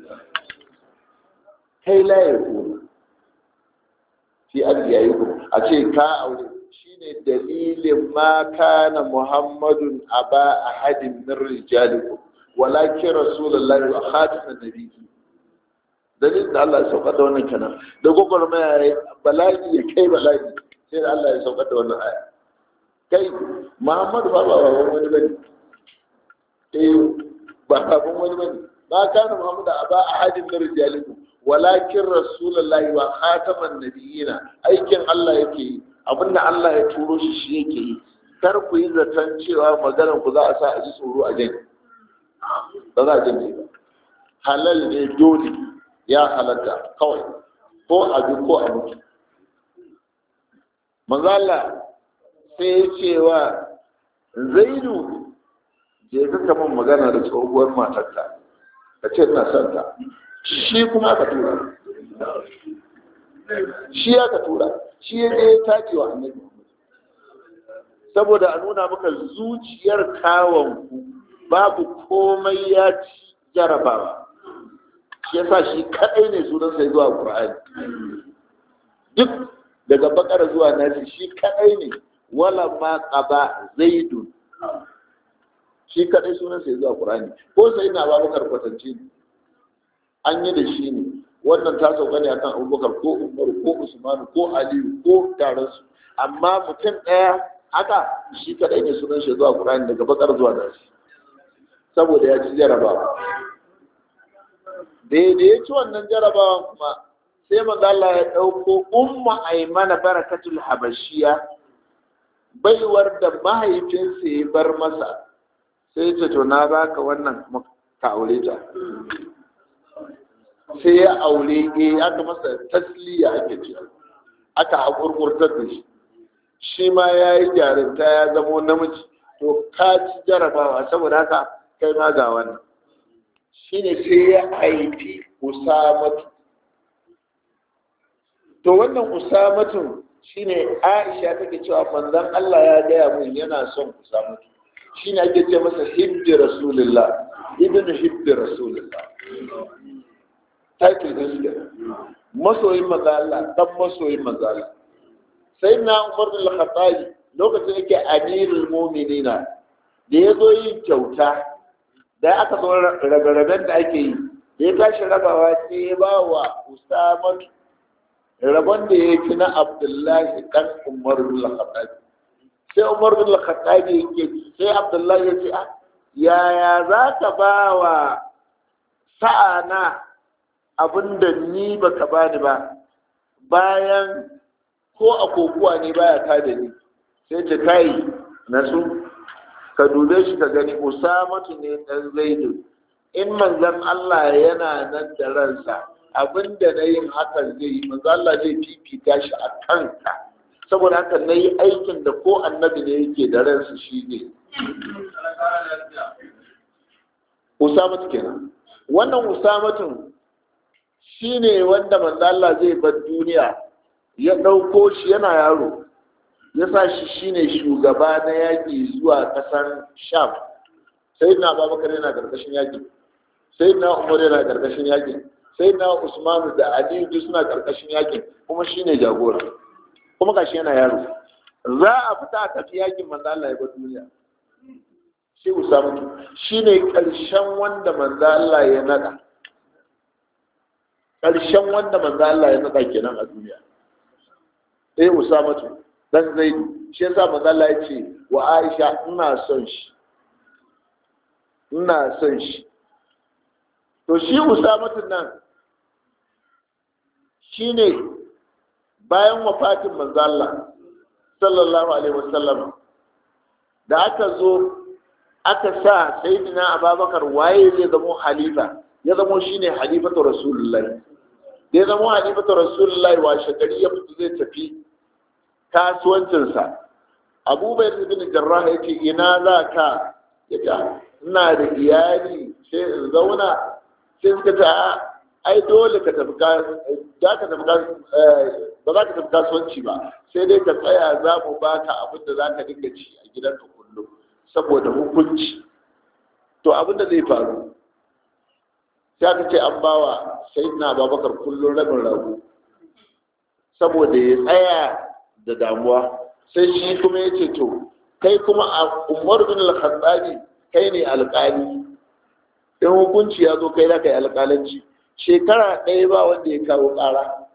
kai la ya kuma fi atiyai a ce ka aure shine dalilin ma kana muhammadun aba ahadin min rijalikum walakin rasulullahi wa khatamun nabiyyi dalilin da Allah ya saukar da wannan kenan da gwagwarmaya ya bala'i ya kai bala'i sai da Allah ya saukar da wannan aya kai muhammadu ba ba wani bane eh ba baban wani bane ba kana muhammadu aba ahadin min rijalikum walakin rasulullahi wa khatamun nabiyyina aikin Allah yake yi abinda Allah ya turo shi shi yake yi kar ku yi zaton cewa maganar ku za a sa a ji tsoro a jini ba za a jini ba halal ne dole ya halatta kawai ko a bi ko a mutu manzala sai ya ce wa zaidu je ka kama magana da tsohuwar matarka ka ce ina son ta shi kuma aka tura shi aka tura shi ya je tace wa annabi saboda a nuna maka zuciyar kawonku babu komai ya ci jarabawa shi ya sa shi kaɗai ne sunan sai zuwa ƙur'ani duk daga bakar zuwa nasi shi kadai ne wala ma qaba zaidun shi kadai sunan sai zuwa qur'ani ko sai na babakar kwatance ne an yi da shi ne wannan ta sauka ne akan abubakar ko umaru ko usmanu ko aliyu ko taransu amma mutum ɗaya haka shi kadai ne sunan shi zuwa qur'ani daga bakar zuwa nasi saboda ya ci jarabawa da ya ci wannan jarabawan kuma sai manzo Allah ya dauko umma aymana barakatul habashiya baiwar da mahaifinsa ya bar masa sai ta to na baka wannan ka aure ta sai ya aure eh aka masa tasliya ake ce aka hakurkurtar da shi shi ma ya yi jarinta ya zamo namiji to ka ci jarabawa saboda haka kai ma ga wannan shine sai ya haifi usamatu to wannan usamatun shine aisha take cewa manzon Allah ya gaya mun yana son usamatu shine ake ce masa hibbi rasulullah ibnu hibbi rasulullah title din su masoyin manzo Allah dan masoyin manzo Allah sai na Umar bin Khattabi lokacin yake amirul mu'minina da ya zo yin kyauta da aka zo rabe-raben da ake yi da ya tashi rabawa sai ya ba wa Usama rabon da ya fi na Abdullahi dan Umar bin Khattabi sai Umar bin Khattabi yake sai Abdullahi ya ce yaya za ka ba wa sa'ana abinda ni baka bani ba bayan ko a kokuwa ne baya ta da ni sai ta kai na su ka dube shi ka gani usamatu ne dan zaidu in manzon Allah yana nan da ransa abinda na yin hakan zai yi manzon Allah zai fifita shi a kanka saboda haka na yi aikin da ko annabi ne yake da ransa shi ne usamatu kenan wannan usamatun shi ne wanda manzala zai bar duniya ya ɗauko shi yana yaro ya sa shi shi ne shugaba na yaƙi zuwa ƙasar sham sai na babakar yana ƙarƙashin yaƙi sai na umar yana ƙarƙashin yaƙi sai na usmanu da aliyu duk suna ƙarƙashin yaƙi kuma shi ne jagora kuma gashi yana yaro za a fita a tafi yaƙin manzala ya bar duniya shi usamatu shi ne ƙarshen wanda manzala ya naɗa ƙarshen wanda manzo Allah ya naɗa kenan a duniya eh Usamatu dan Zaidu shi yasa manzo Allah ya ce wa Aisha ina son shi ina son shi to shi Usamatu nan shine bayan wafatin manzo Allah sallallahu alaihi wasallam da aka zo aka sa sayyidina Abubakar waye zai zama halifa ya zamo shine halifatu rasulullahi da ya zamo halifatu rasulullahi wa shagari ya fito zai tafi kasuwancinsa abubuwan ibn jarrah ya ce ina za ka ya ce ina da iyali sai in zauna sai suka ce ai dole ka tafi za ka tafi ba za ka tafi kasuwanci ba sai dai ka tsaya za mu baka abin da za ka dinga ci a gidanka kullum saboda hukunci to abin da zai faru sai aka ce an bawa sayyidina babakar kullum rabin rago saboda ya tsaya da damuwa sai shi kuma ya ce to kai kuma a umar bin al-khattabi kai ne alƙali in hukunci ya zo kai za ka yi alƙalanci shekara ɗaya ba wanda ya kawo ƙara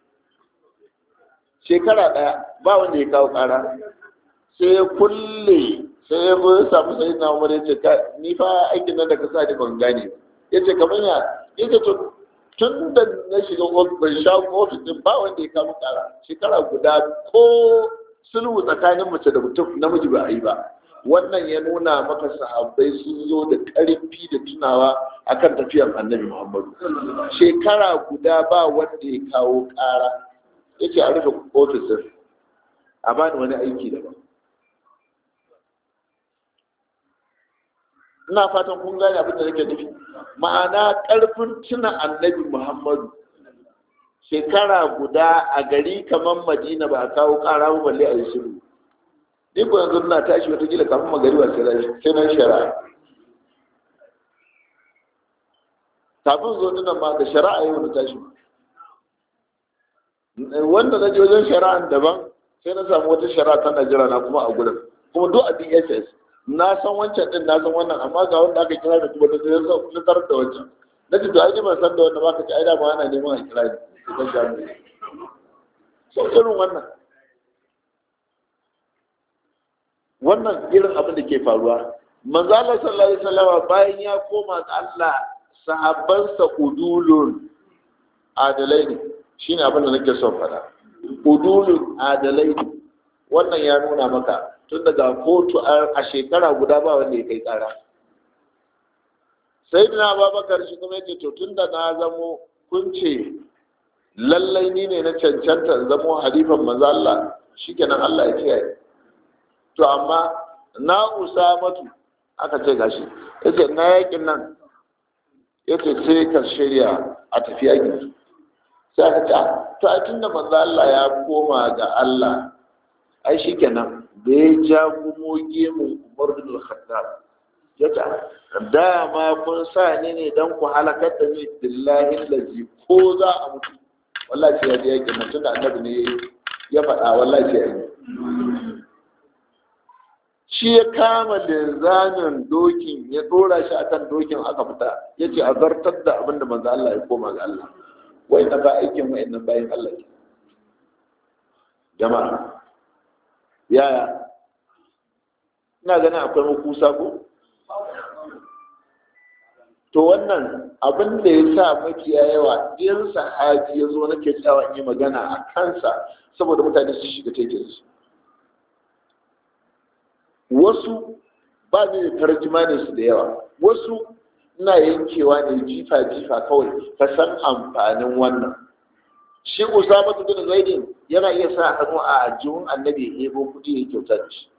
shekara ɗaya ba wanda ya kawo ƙara sai ya kulle sai ya zo ya samu sai na umar ya ce ni fa aikin nan da ka sa ni ban gane ya ce kamar ya ya ce to tun da na shiga ban sha ofis din ba wanda ya kawo ƙara shekara guda ko sulhu tsakanin mace da mutum namiji ba a yi ba wannan ya nuna maka sahabbai sun zo da ƙarfi da tunawa akan tafiyar annabi muhammadu shekara guda ba wanda ya kawo ƙara ya ce a rufe ofisin a bani wani aiki daban ina fatan kun gane abin da nake nufi ma'ana ƙarfin tuna annabi muhammadu shekara guda a gari kamar madina ba a kawo ƙara ba balle a yi shiru ni ko yanzu na tashi wata gila kafin magari ba sai na shari'a kafin zo dinan ma da shari'a yau na tashi wanda na je wajen shari'an daban sai na samu wata shari'a ta Najeriya na kuma a gurin kuma duk a DSS na san wancan din na san wannan amma ga wanda aka kira da kuma da zai na tarar da wancan na ce to ai ban san da wanda baka ci ai da ma ana neman a kira ni da jami'i so irin wannan wannan irin abin da ke faruwa manzo Allah sallallahu alaihi wasallam bayan ya koma ga Allah sahabbansa udulun adalai ne shine abin da nake son fada udulun adalai ne wannan ya nuna maka tun daga kotu a shekara guda ba wanda ya kai kara sai dina babakar shi kuma yake to tun da na zamo kun ce lallai ni ne na cancanta zamo halifan manzo Allah shikenan Allah ya kiyaye to amma na usamatu aka ce gashi yace na yakin nan yace sai ka shirya a tafi yakin sai aka ce to a tunda manzo Allah ya koma ga Allah ai shikenan da ya ja gumo gemun Umar bin Khattab yace dama kun sa ni ne dan ku halakar da ni billahi lazi ko za a mutu wallahi sai ya je yakin nan tunda annabi ne ya faɗa wallahi sai ya yi shi ya kama linzamin dokin ya dora shi akan dokin aka fita ya ce a zartar da abin da manzo Allah ya koma ga Allah wai na ba aikin wai nan bayan Allah ke jama'a yaya ina ganin akwai makusa ko to wannan abin da ya sa mafiya yawa in sahabi ya zo nake tsawa in yi magana a kansa saboda mutane su shiga tekinsu wasu ba ne da tarjima su da yawa wasu ina yankewa ne jifa jifa kawai ka san amfanin wannan shi usama bin zaidin yana iya sa hannu a ajihun annabi ya ebo kudi ya kyauta da shi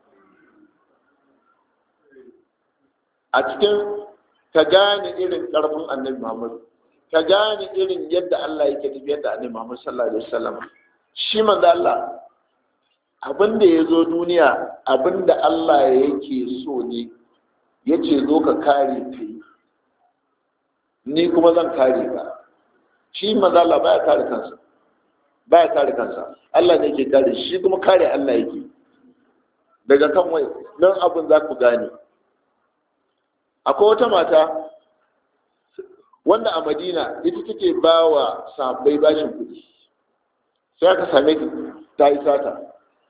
a cikin ka gane irin karfin annabi muhammad ka gane irin yadda Allah yake tafiyar da annabi muhammad sallallahu alaihi wasallam shi manzo Allah abin da ya zo duniya abin da Allah yake so ne ya ce zo ka kare ka yi ni kuma zan kare ka shi mazala baya kare kansa baya kare kansa Allah ne ke kare shi kuma kare Allah yake daga kan wai nan abin za ku gane akwai wata mata wanda a madina ita take ba wa sabbai bashin kuɗi sai aka same ta yi sata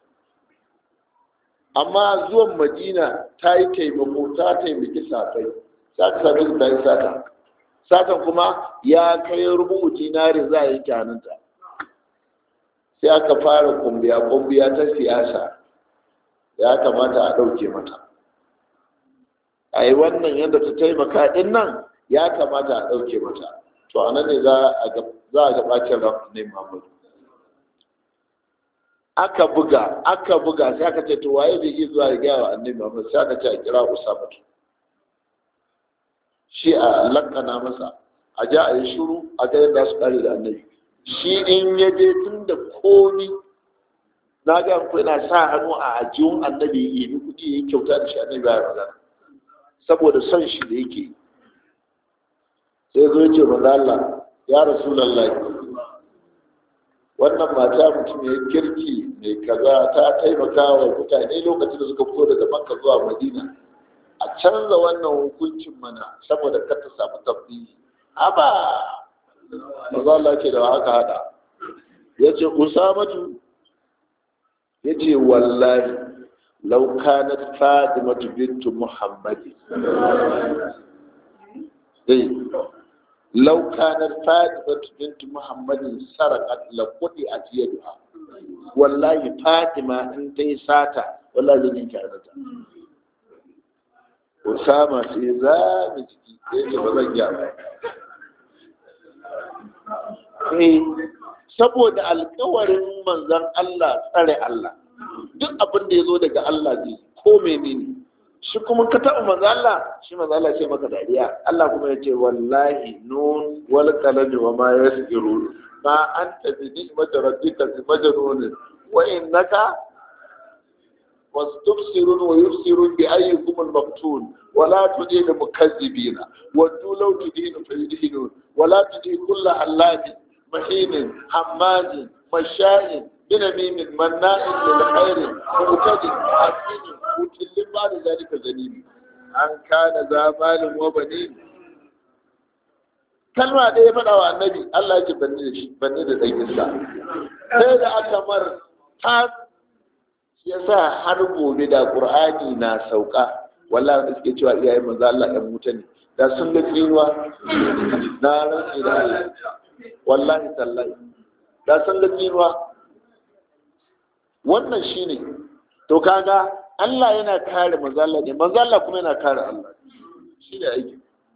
amma zuwan madina ta yi taimako ta taimaki safai za ka same su ta yi sata satan kuma ya kai rubu dinari za a yi kyananta sai aka fara kumbiya kumbiya ta siyasa ya kamata a ɗauke mata a yi wannan yadda ta taimaka ɗin nan ya kamata a ɗauke mata to a nan ne za a ga ɓacin ran ne mamadu aka buga aka buga sai aka ce to waye zai iya zuwa ya gaya wa annabi Muhammad sai aka ce a kira Usama shi a lakana masa a ja a yi shiru a ga yadda su kare da annabi shi in ya je tun da komi na ga ku yana sa hannu a ajiyun annabi ya yi kuɗi ya yi kyauta da shi annabi ya magana saboda son shi da yake sai zo ya ce manzo Allah ya rasulullahi wannan mata mutum ya kirki mai kaza ta taimaka wa mutane lokacin da suka fito daga makka zuwa madina a canza wannan hukuncin mana saboda kar ta samu tabbiyi haba maza Allah ce da haka hada ya ce usamatu ya ce wallahi lau kanat fadimatu bintu muhammadi لو كانت فاطمة بنت محمد سرقت لقطعت يدها والله فاطمة انت ساتا والله زي نيجي عرضها Usama sai za mu ciki yake ba zan ja ba. Eh, saboda alkawarin manzan Allah tsare Allah, duk abin da ya zo daga Allah zai ko menene shi kuma ka taɓa manzo Allah shi manzo Allah ce maka dariya Allah kuma ya ce wallahi nun wal qalami wa ma yasirun ma anta bi ni'mati rabbika bi majnun wa innaka واستبصرون ويبصرون بأيكم المقتول ولا تدين مكذبين ودوا لو تدين فيدينون ولا تدين كل حلاج مهين حماز masha'in binamimin manna'in lil khairi mutadin asimin mutillin ba da zalika zalimi an kana zamalin wa banin kalma ɗaya ya faɗa wa annabi Allah ya ce banni da shi banni da ɗan isa sai da aka mar ta ya sa har gobe da ƙur'ani na sauka wallahi da suke cewa iyayen manzo Allah ɗan wuta ne da sun ga tsinuwa na rantsi da Allah wallahi tallahi da sun ga tsinuwa wannan shine to kaga Allah yana kare manzo Allah ne manzo Allah kuma yana kare Allah shi ne aiki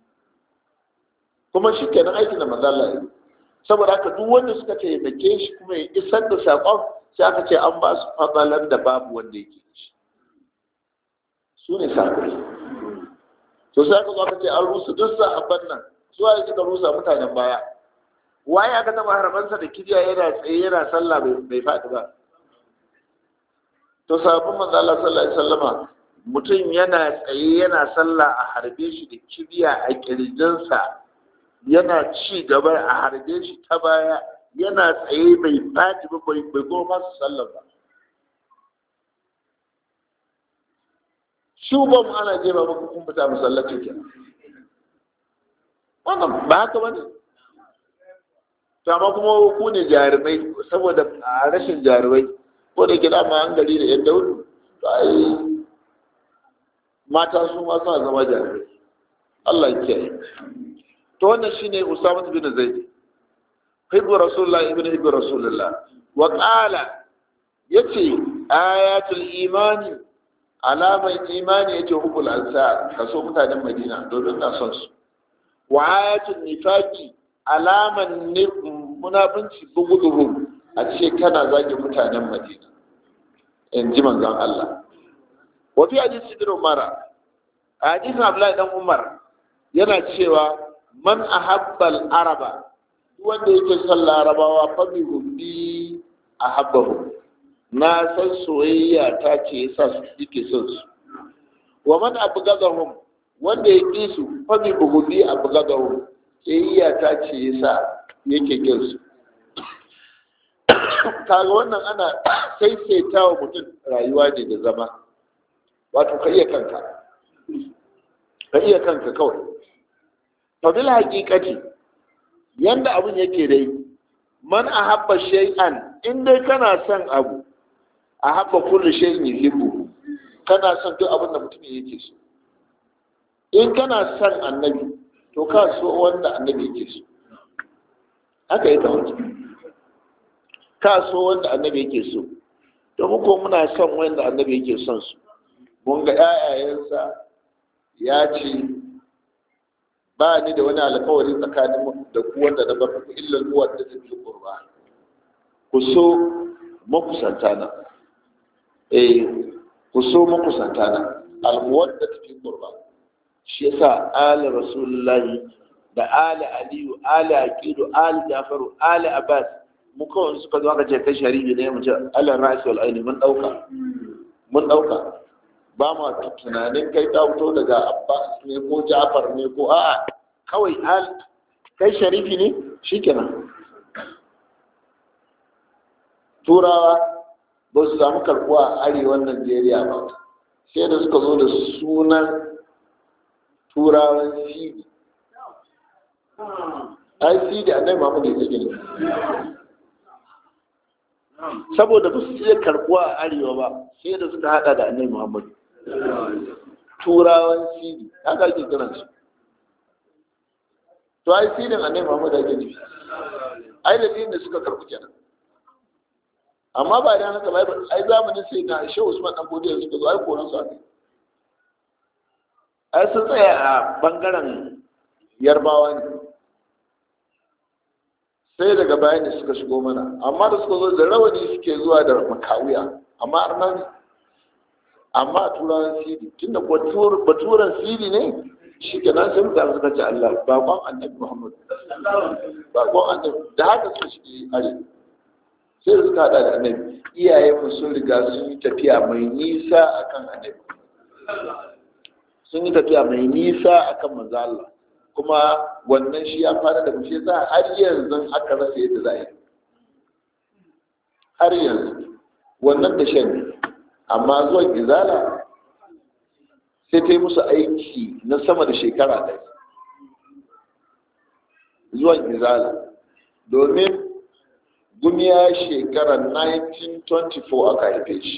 kuma shi kenan aikin da manzo Allah ya yi saboda haka duk wanda suka taimake shi kuma ya isar da saƙon sai aka ce an ba su fadalar da babu wanda yake shi su ne saƙon to sai aka zo aka ce an rusa duk sahabban nan su waye suka rusa mutanen baya waye aka taba haramansa da kijiya yana tsaye yana sallah bai faɗi ba to sahabban manzo Allah sallallahu alaihi wasallama mutum yana tsaye yana sallah a harbe shi da kibiya a kirjinsa yana ci gaba a harbe shi ta baya yana tsaye bai faɗi ba bai bai goma su sallar ba shi ba mu ana jefa maka kun fita masallacin kenan wannan ba haka ba ne to amma kuma ku ne jarumai saboda a rashin jarumai ko da ke dama an gari da yan daudu to ai mata su ma suna zama jarumai Allah ya kiyaye to wannan shine Usama bin Zaid hibbu rasulullah ibn hibbu rasulullah wa qala yace ayatul imani alaman imani yace hubul ansar kaso mutanen Madina domin na son su wa ayatul nifaqi alaman munafinci bugudurum a ce kana zagin mutanen Madina in ji manzon Allah wa fi hadisi ibn Umar hadisin Abdullahi dan Umar yana cewa man ahabbal araba wanda yake son larabawa fa bi hubbi ahabbahu na san soyayya ta ce yasa su yake son su wa man abgadahum wanda ya ƙi su fa bi hubbi abgadahum soyayya ta ce yasa yake kin su kaga wannan ana saisaita wa mutum rayuwa ne da zama wato ka iya kanka ka iya kanka kawai fabil haƙiƙati yanda abin yake dai man a haɓa shay'an in dai kana son abu a haɓa kullu shay'in yuhibbu kana son duk abin da mutum yake so in kana son annabi to ka so wanda annabi yake so haka ya kamata ka so wanda annabi yake so domin ko muna son wanda annabi yake son su mun ga ƴaƴayensa ya ce ba ni da wani alkawari tsakanin da ku wanda na bar muku illa uwar da ta fi qurba ku so makusanta na eh ku so makusanta na almuwar da ta fi qurba shi yasa ali rasulullahi da ali aliyu ali aqidu ali jafaru ali abbas mu kawai suka zo aka ce kai shari'i ne mu ce alal ra'si wal aini mun dauka mun dauka ba ma tunanin kai ta fito daga abbas ne ko jafar ne ko a'a kawai al kai sharifi ne shikenan turawa ba su samu karbuwa a arewan najeriya ba sai da suka zo da sunan turawan sidi ai sidi annai mamu ne ta gini saboda ba su iya karbuwa a arewa ba sai da suka hada da annai muhammadu turawan sidi haka ake kiran su to ai sidin annai muhammadu ake nufi ai da da suka karbu kenan amma ba da haka ba ai zamanin sai na ishe usman dan godiya suka zo ai koran su aka ai sun tsaya a bangaren yarbawa ne sai daga baya ne suka shigo mana amma da suka zo da rawani suke zuwa da makawiya amma arna ne amma a turawan siri tunda baturan siri ne shi ke nan sai mutane suka ce Allah bakon annabi Muhammad bakon annabi da haka su shi are sai suka hada da annabi iyaye mu sun riga sun yi tafiya mai nisa akan annabi sun yi tafiya mai nisa akan manzo Allah kuma wannan shi ya fara da mushe za har yanzu aka rasa yadda za a yi har yanzu wannan da shan ne amma zuwan izala sai ta yi musu aiki na sama da shekara ɗaya zuwan izala domin gumiya shekarar 1924 aka haife shi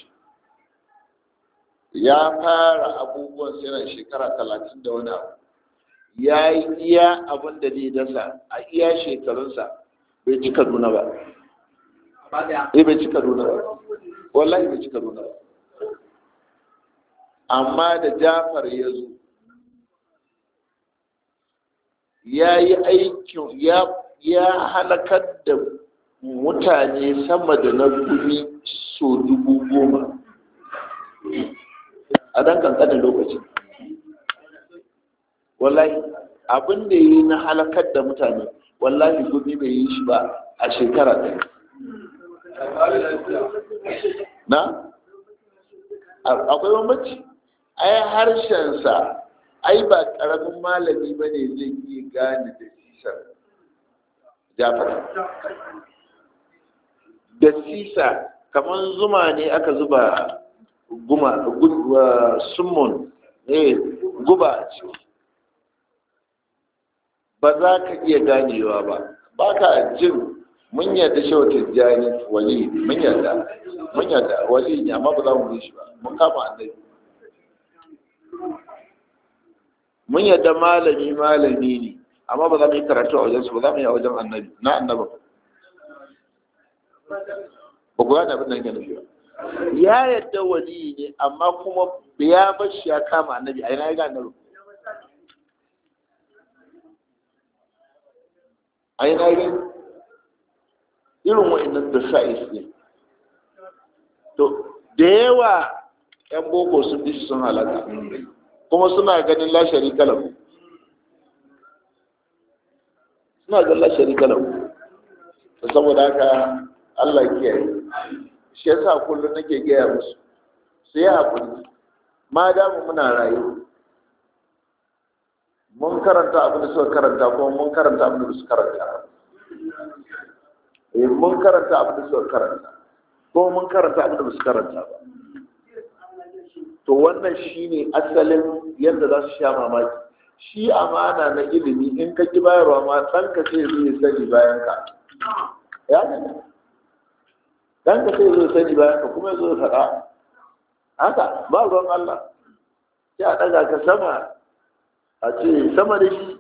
ya fara abubuwan yana shekara talatin da wani abu ya yi iya abin da zai dasa a iya shekarunsa bai ci kaduna ba eh bai ci kaduna ba wallahi bai ci kaduna ba amma da jafar ya zo ya yi aikin ya halakar da mutane sama da na gumi so dubu goma a dan kankanin lokaci wallahi abin da yi na halakar da mutane wallahi gumi bai yi shi ba a shekara ɗaya na akwai bambanci ai harshensa ai ba ƙaramin malami ba ne zai iya gane da sisar jafar da sisa kamar zuma ne aka zuba guma summon eh guba a ciki ba za ka iya ganewa ba ba ka jin mun yarda shi wata jani wali mun yarda mun yarda wali ne amma ba za mu yi shi ba mun kama annabi mun yarda malami malami ne amma ba za mu yi karatu a wajensu ba za mu yi a wajen annabi na annaba ba ku gane abin da yake nufi ba ya yadda wali ne amma kuma ya bar shi ya kama annabi a yana ya gane annabi a yana ya irin wa'annan da sa'is ne to da yawa yan boko sun bi sun halaka kuma suna ganin lashari kalam suna ganin lashari kalam saboda haka Allah kiyaye shi yasa kullum nake gaya musu su yi haƙuri ma damu muna rayu mun karanta abin da suka karanta kuma mun karanta abin da su karanta eh mun karanta abin da suka karanta kuma mun karanta abin da su karanta ba to wannan shine asalin yadda za su sha mamaki shi amana na ilimi in ka ki bayarwa ma ɗanka sai zai sani bayan ka ya ne dan ka sai zo sani bayan ka kuma zo faɗa haka ba ruwan Allah sai a ɗaga ka sama a ce sama da shi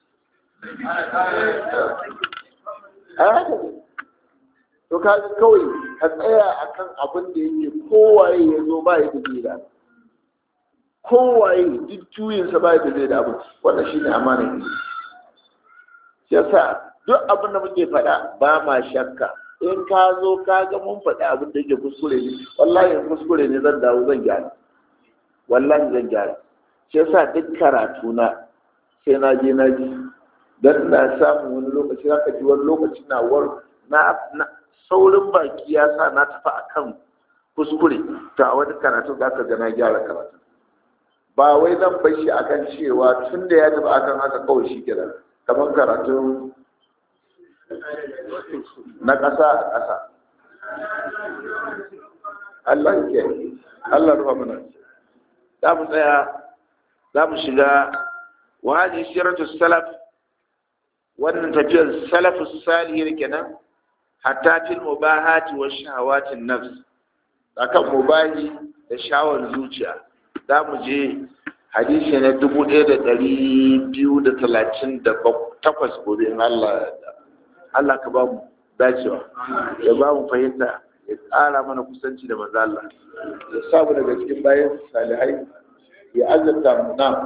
a haka ne to ka kawai ka tsaya akan abin da yake kowaye ya zo ba ya da da kowaye duk juyinsa ba ya da da abin wannan shi ne amanar ne shi yasa duk abin da muke faɗa ba ma shakka in ka zo ka ga mun faɗi abin da yake kuskure ne wallahi in kuskure ne zan dawo zan gyara wallahi zan gyara shi yasa duk karatu na sai na je na ji dan na samu wani lokaci zaka ji wani lokaci na war na saurin baki ya sa na tafi akan kuskure to a wani karatu za ka ga na gyara karatu ba wai zan bar shi akan cewa tun da ya tafi akan haka kawai shi kenan kamar karatu na ƙasa a ƙasa Allah ke Allah rufa mana za mu tsaya za mu shiga wani shiratu salaf wannan tafiyar salafu salihir kenan hatta fil mubahati wa shahawatin nafs akan mubahi da shawar zuciya za mu je hadisi na dubu ɗaya da ɗari biyu da talatin da takwas gobe in Allah Allah ka ba mu dacewa ya ba mu fahimta ya ƙara mana kusanci da manzo Allah ya samu daga cikin bayan salihai ya azabta mu na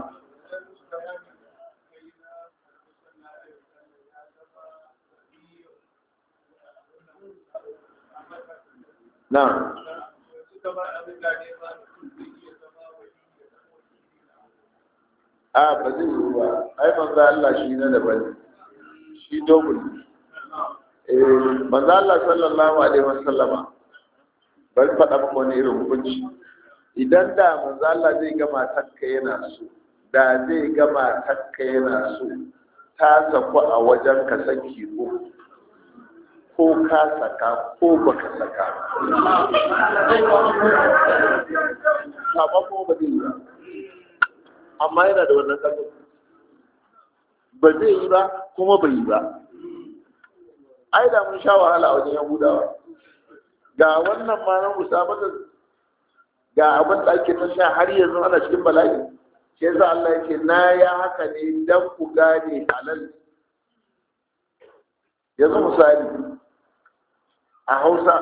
na a ba zai yi ba ai manzo Allah shi na daban shi dogul eh manzo Allah sallallahu alaihi wasallama bari faɗa maka wani irin hukunci idan da manzo Allah zai gama takka yana so da zai gama takka yana so ta saku a wajen ka saki ko ko ka saka ko baka saka saba ko ba zai yi ba amma yana da wannan ƙarfi ba zai yi ba kuma bai yi ba ai da mun sha wahala a wajen yahudawa ga wannan ma na musabaka ga abin da ake ta sha har yanzu ana cikin bala'i shi yasa Allah yake na ya haka ne dan ku gane halal yanzu misali a Hausa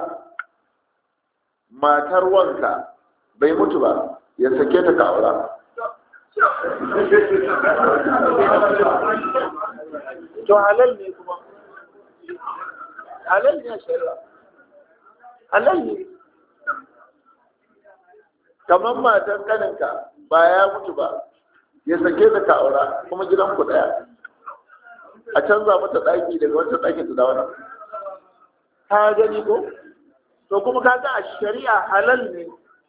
matar wanka bai mutu ba ya sake ta ka aura to halal ne kuma halal ne shari'a halal ne kamar matan kaninka ba ya mutu ba ya sake ta ka aura kuma gidan ku daya a canza mata daki daga wata daki ta dawo ka gani ko to kuma ka ga a shari'a halal ne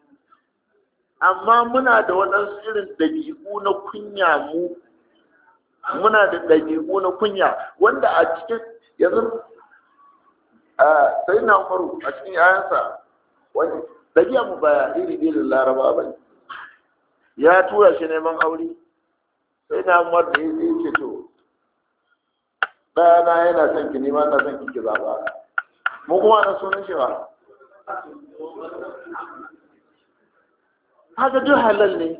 amma muna da waɗansu irin ɗabi'u na kunya mu muna da ɗabi'u na kunya wanda a cikin yanzu sai na umaru a cikin yayansa wani ɗabi'a mu baya iri irin laraba ba ne ya tura shi neman aure sai na umar da ya ce to ɗayana yana son ki nema na son ki ki zaɓa mu kuma na sunan shi ba haka duk halal ne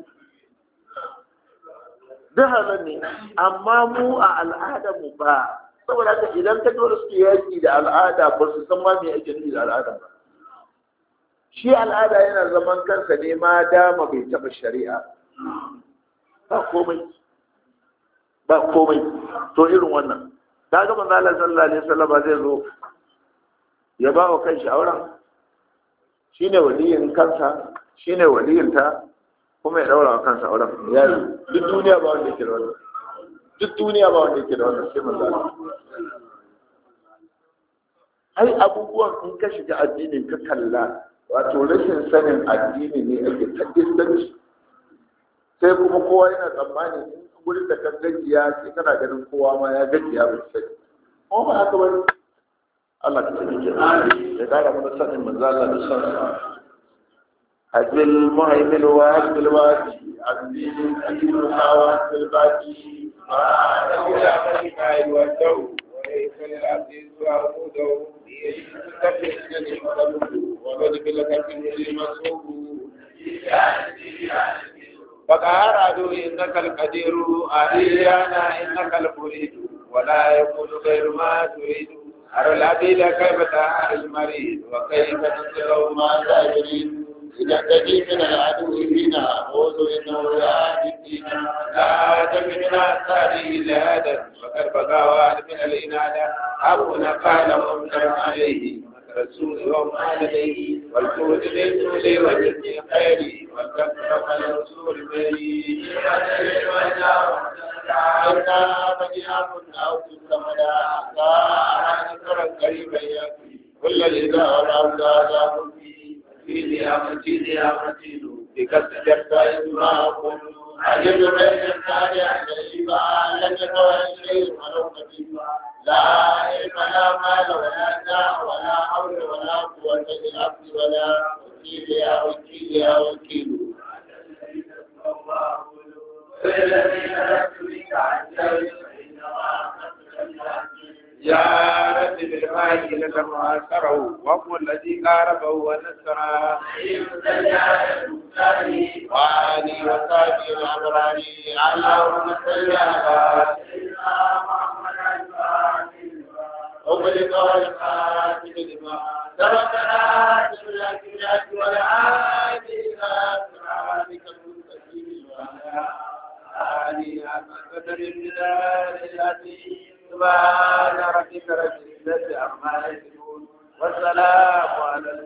duk halal ne amma mu a al'adar mu ba saboda haka idan ka dole suke yaki da al'ada ba su san ma me ake nufi da al'ada ba shi al'ada yana zaman kansa ne ma dama bai taɓa shari'a ba komai ba komai to irin wannan ta ga manzo Allah sallallahu alaihi wasallam zai zo ya ba wa kanshi auren shine waliyin kansa shine waliyin ta kuma ya daura wa kansa auren ya yi duk duniya ba wanda yake da wannan duk duniya ba wanda yake da wannan sai manzo Allah ai abubuwan in ka shiga addinin ka kalla wato rashin sanin addini ne ake tabbatanci sai kuma kowa yana tsammani in gurin da kan gajiya sai kana ganin kowa ma ya gajiya ba sai ko ba haka bane Allah ka tabbata ya kara mana sanin manzo Allah da son sa hadil muhaimin wa hadil wadi abdin hadil hawa fil baqi ma da ya kai kai wa dau wa laysa lil abdi su'udu وقد بلغت المسوق فقال عدو انك القدير علينا انك المريد ولا يكون غير ما تريد أرى العبيد كيف تعالى المريض وكيف نصره ما تجري إذا تجي من العدو فينا أعوذ إنه يعادي فينا لا تمنع الثاني إلا هذا وقد بقى واحد من الإنادة أبونا قال وامتر عليه رسول يوم عليه والجود للجود وجدني خيري والكفر الرسول بري إنا مجيئكم أو تسمدا لا نكر قريبا يكفي كل الإذا والأولاد في نعمتي نعمتي بكسر جرتا ما أقول عجب بين الثاني عن الشفاء لم يكن شيء ولو خفيفا لا علم لا مال ولا داء ولا حول ولا قوة للعبد ولا وكيل يا وكيل يا وكيل يا رب بالماء لك معاصره وهو الذي قاربه ونصره وعلي وصحبه الأبرار اللهم صل على أغلق والخاتم لما سبقنا بالأكلات والعاد إلى صراطك المستقيم وعلى آله حق قدر الجلال العظيم سبحان ربك رب العزة عما يصفون والسلام على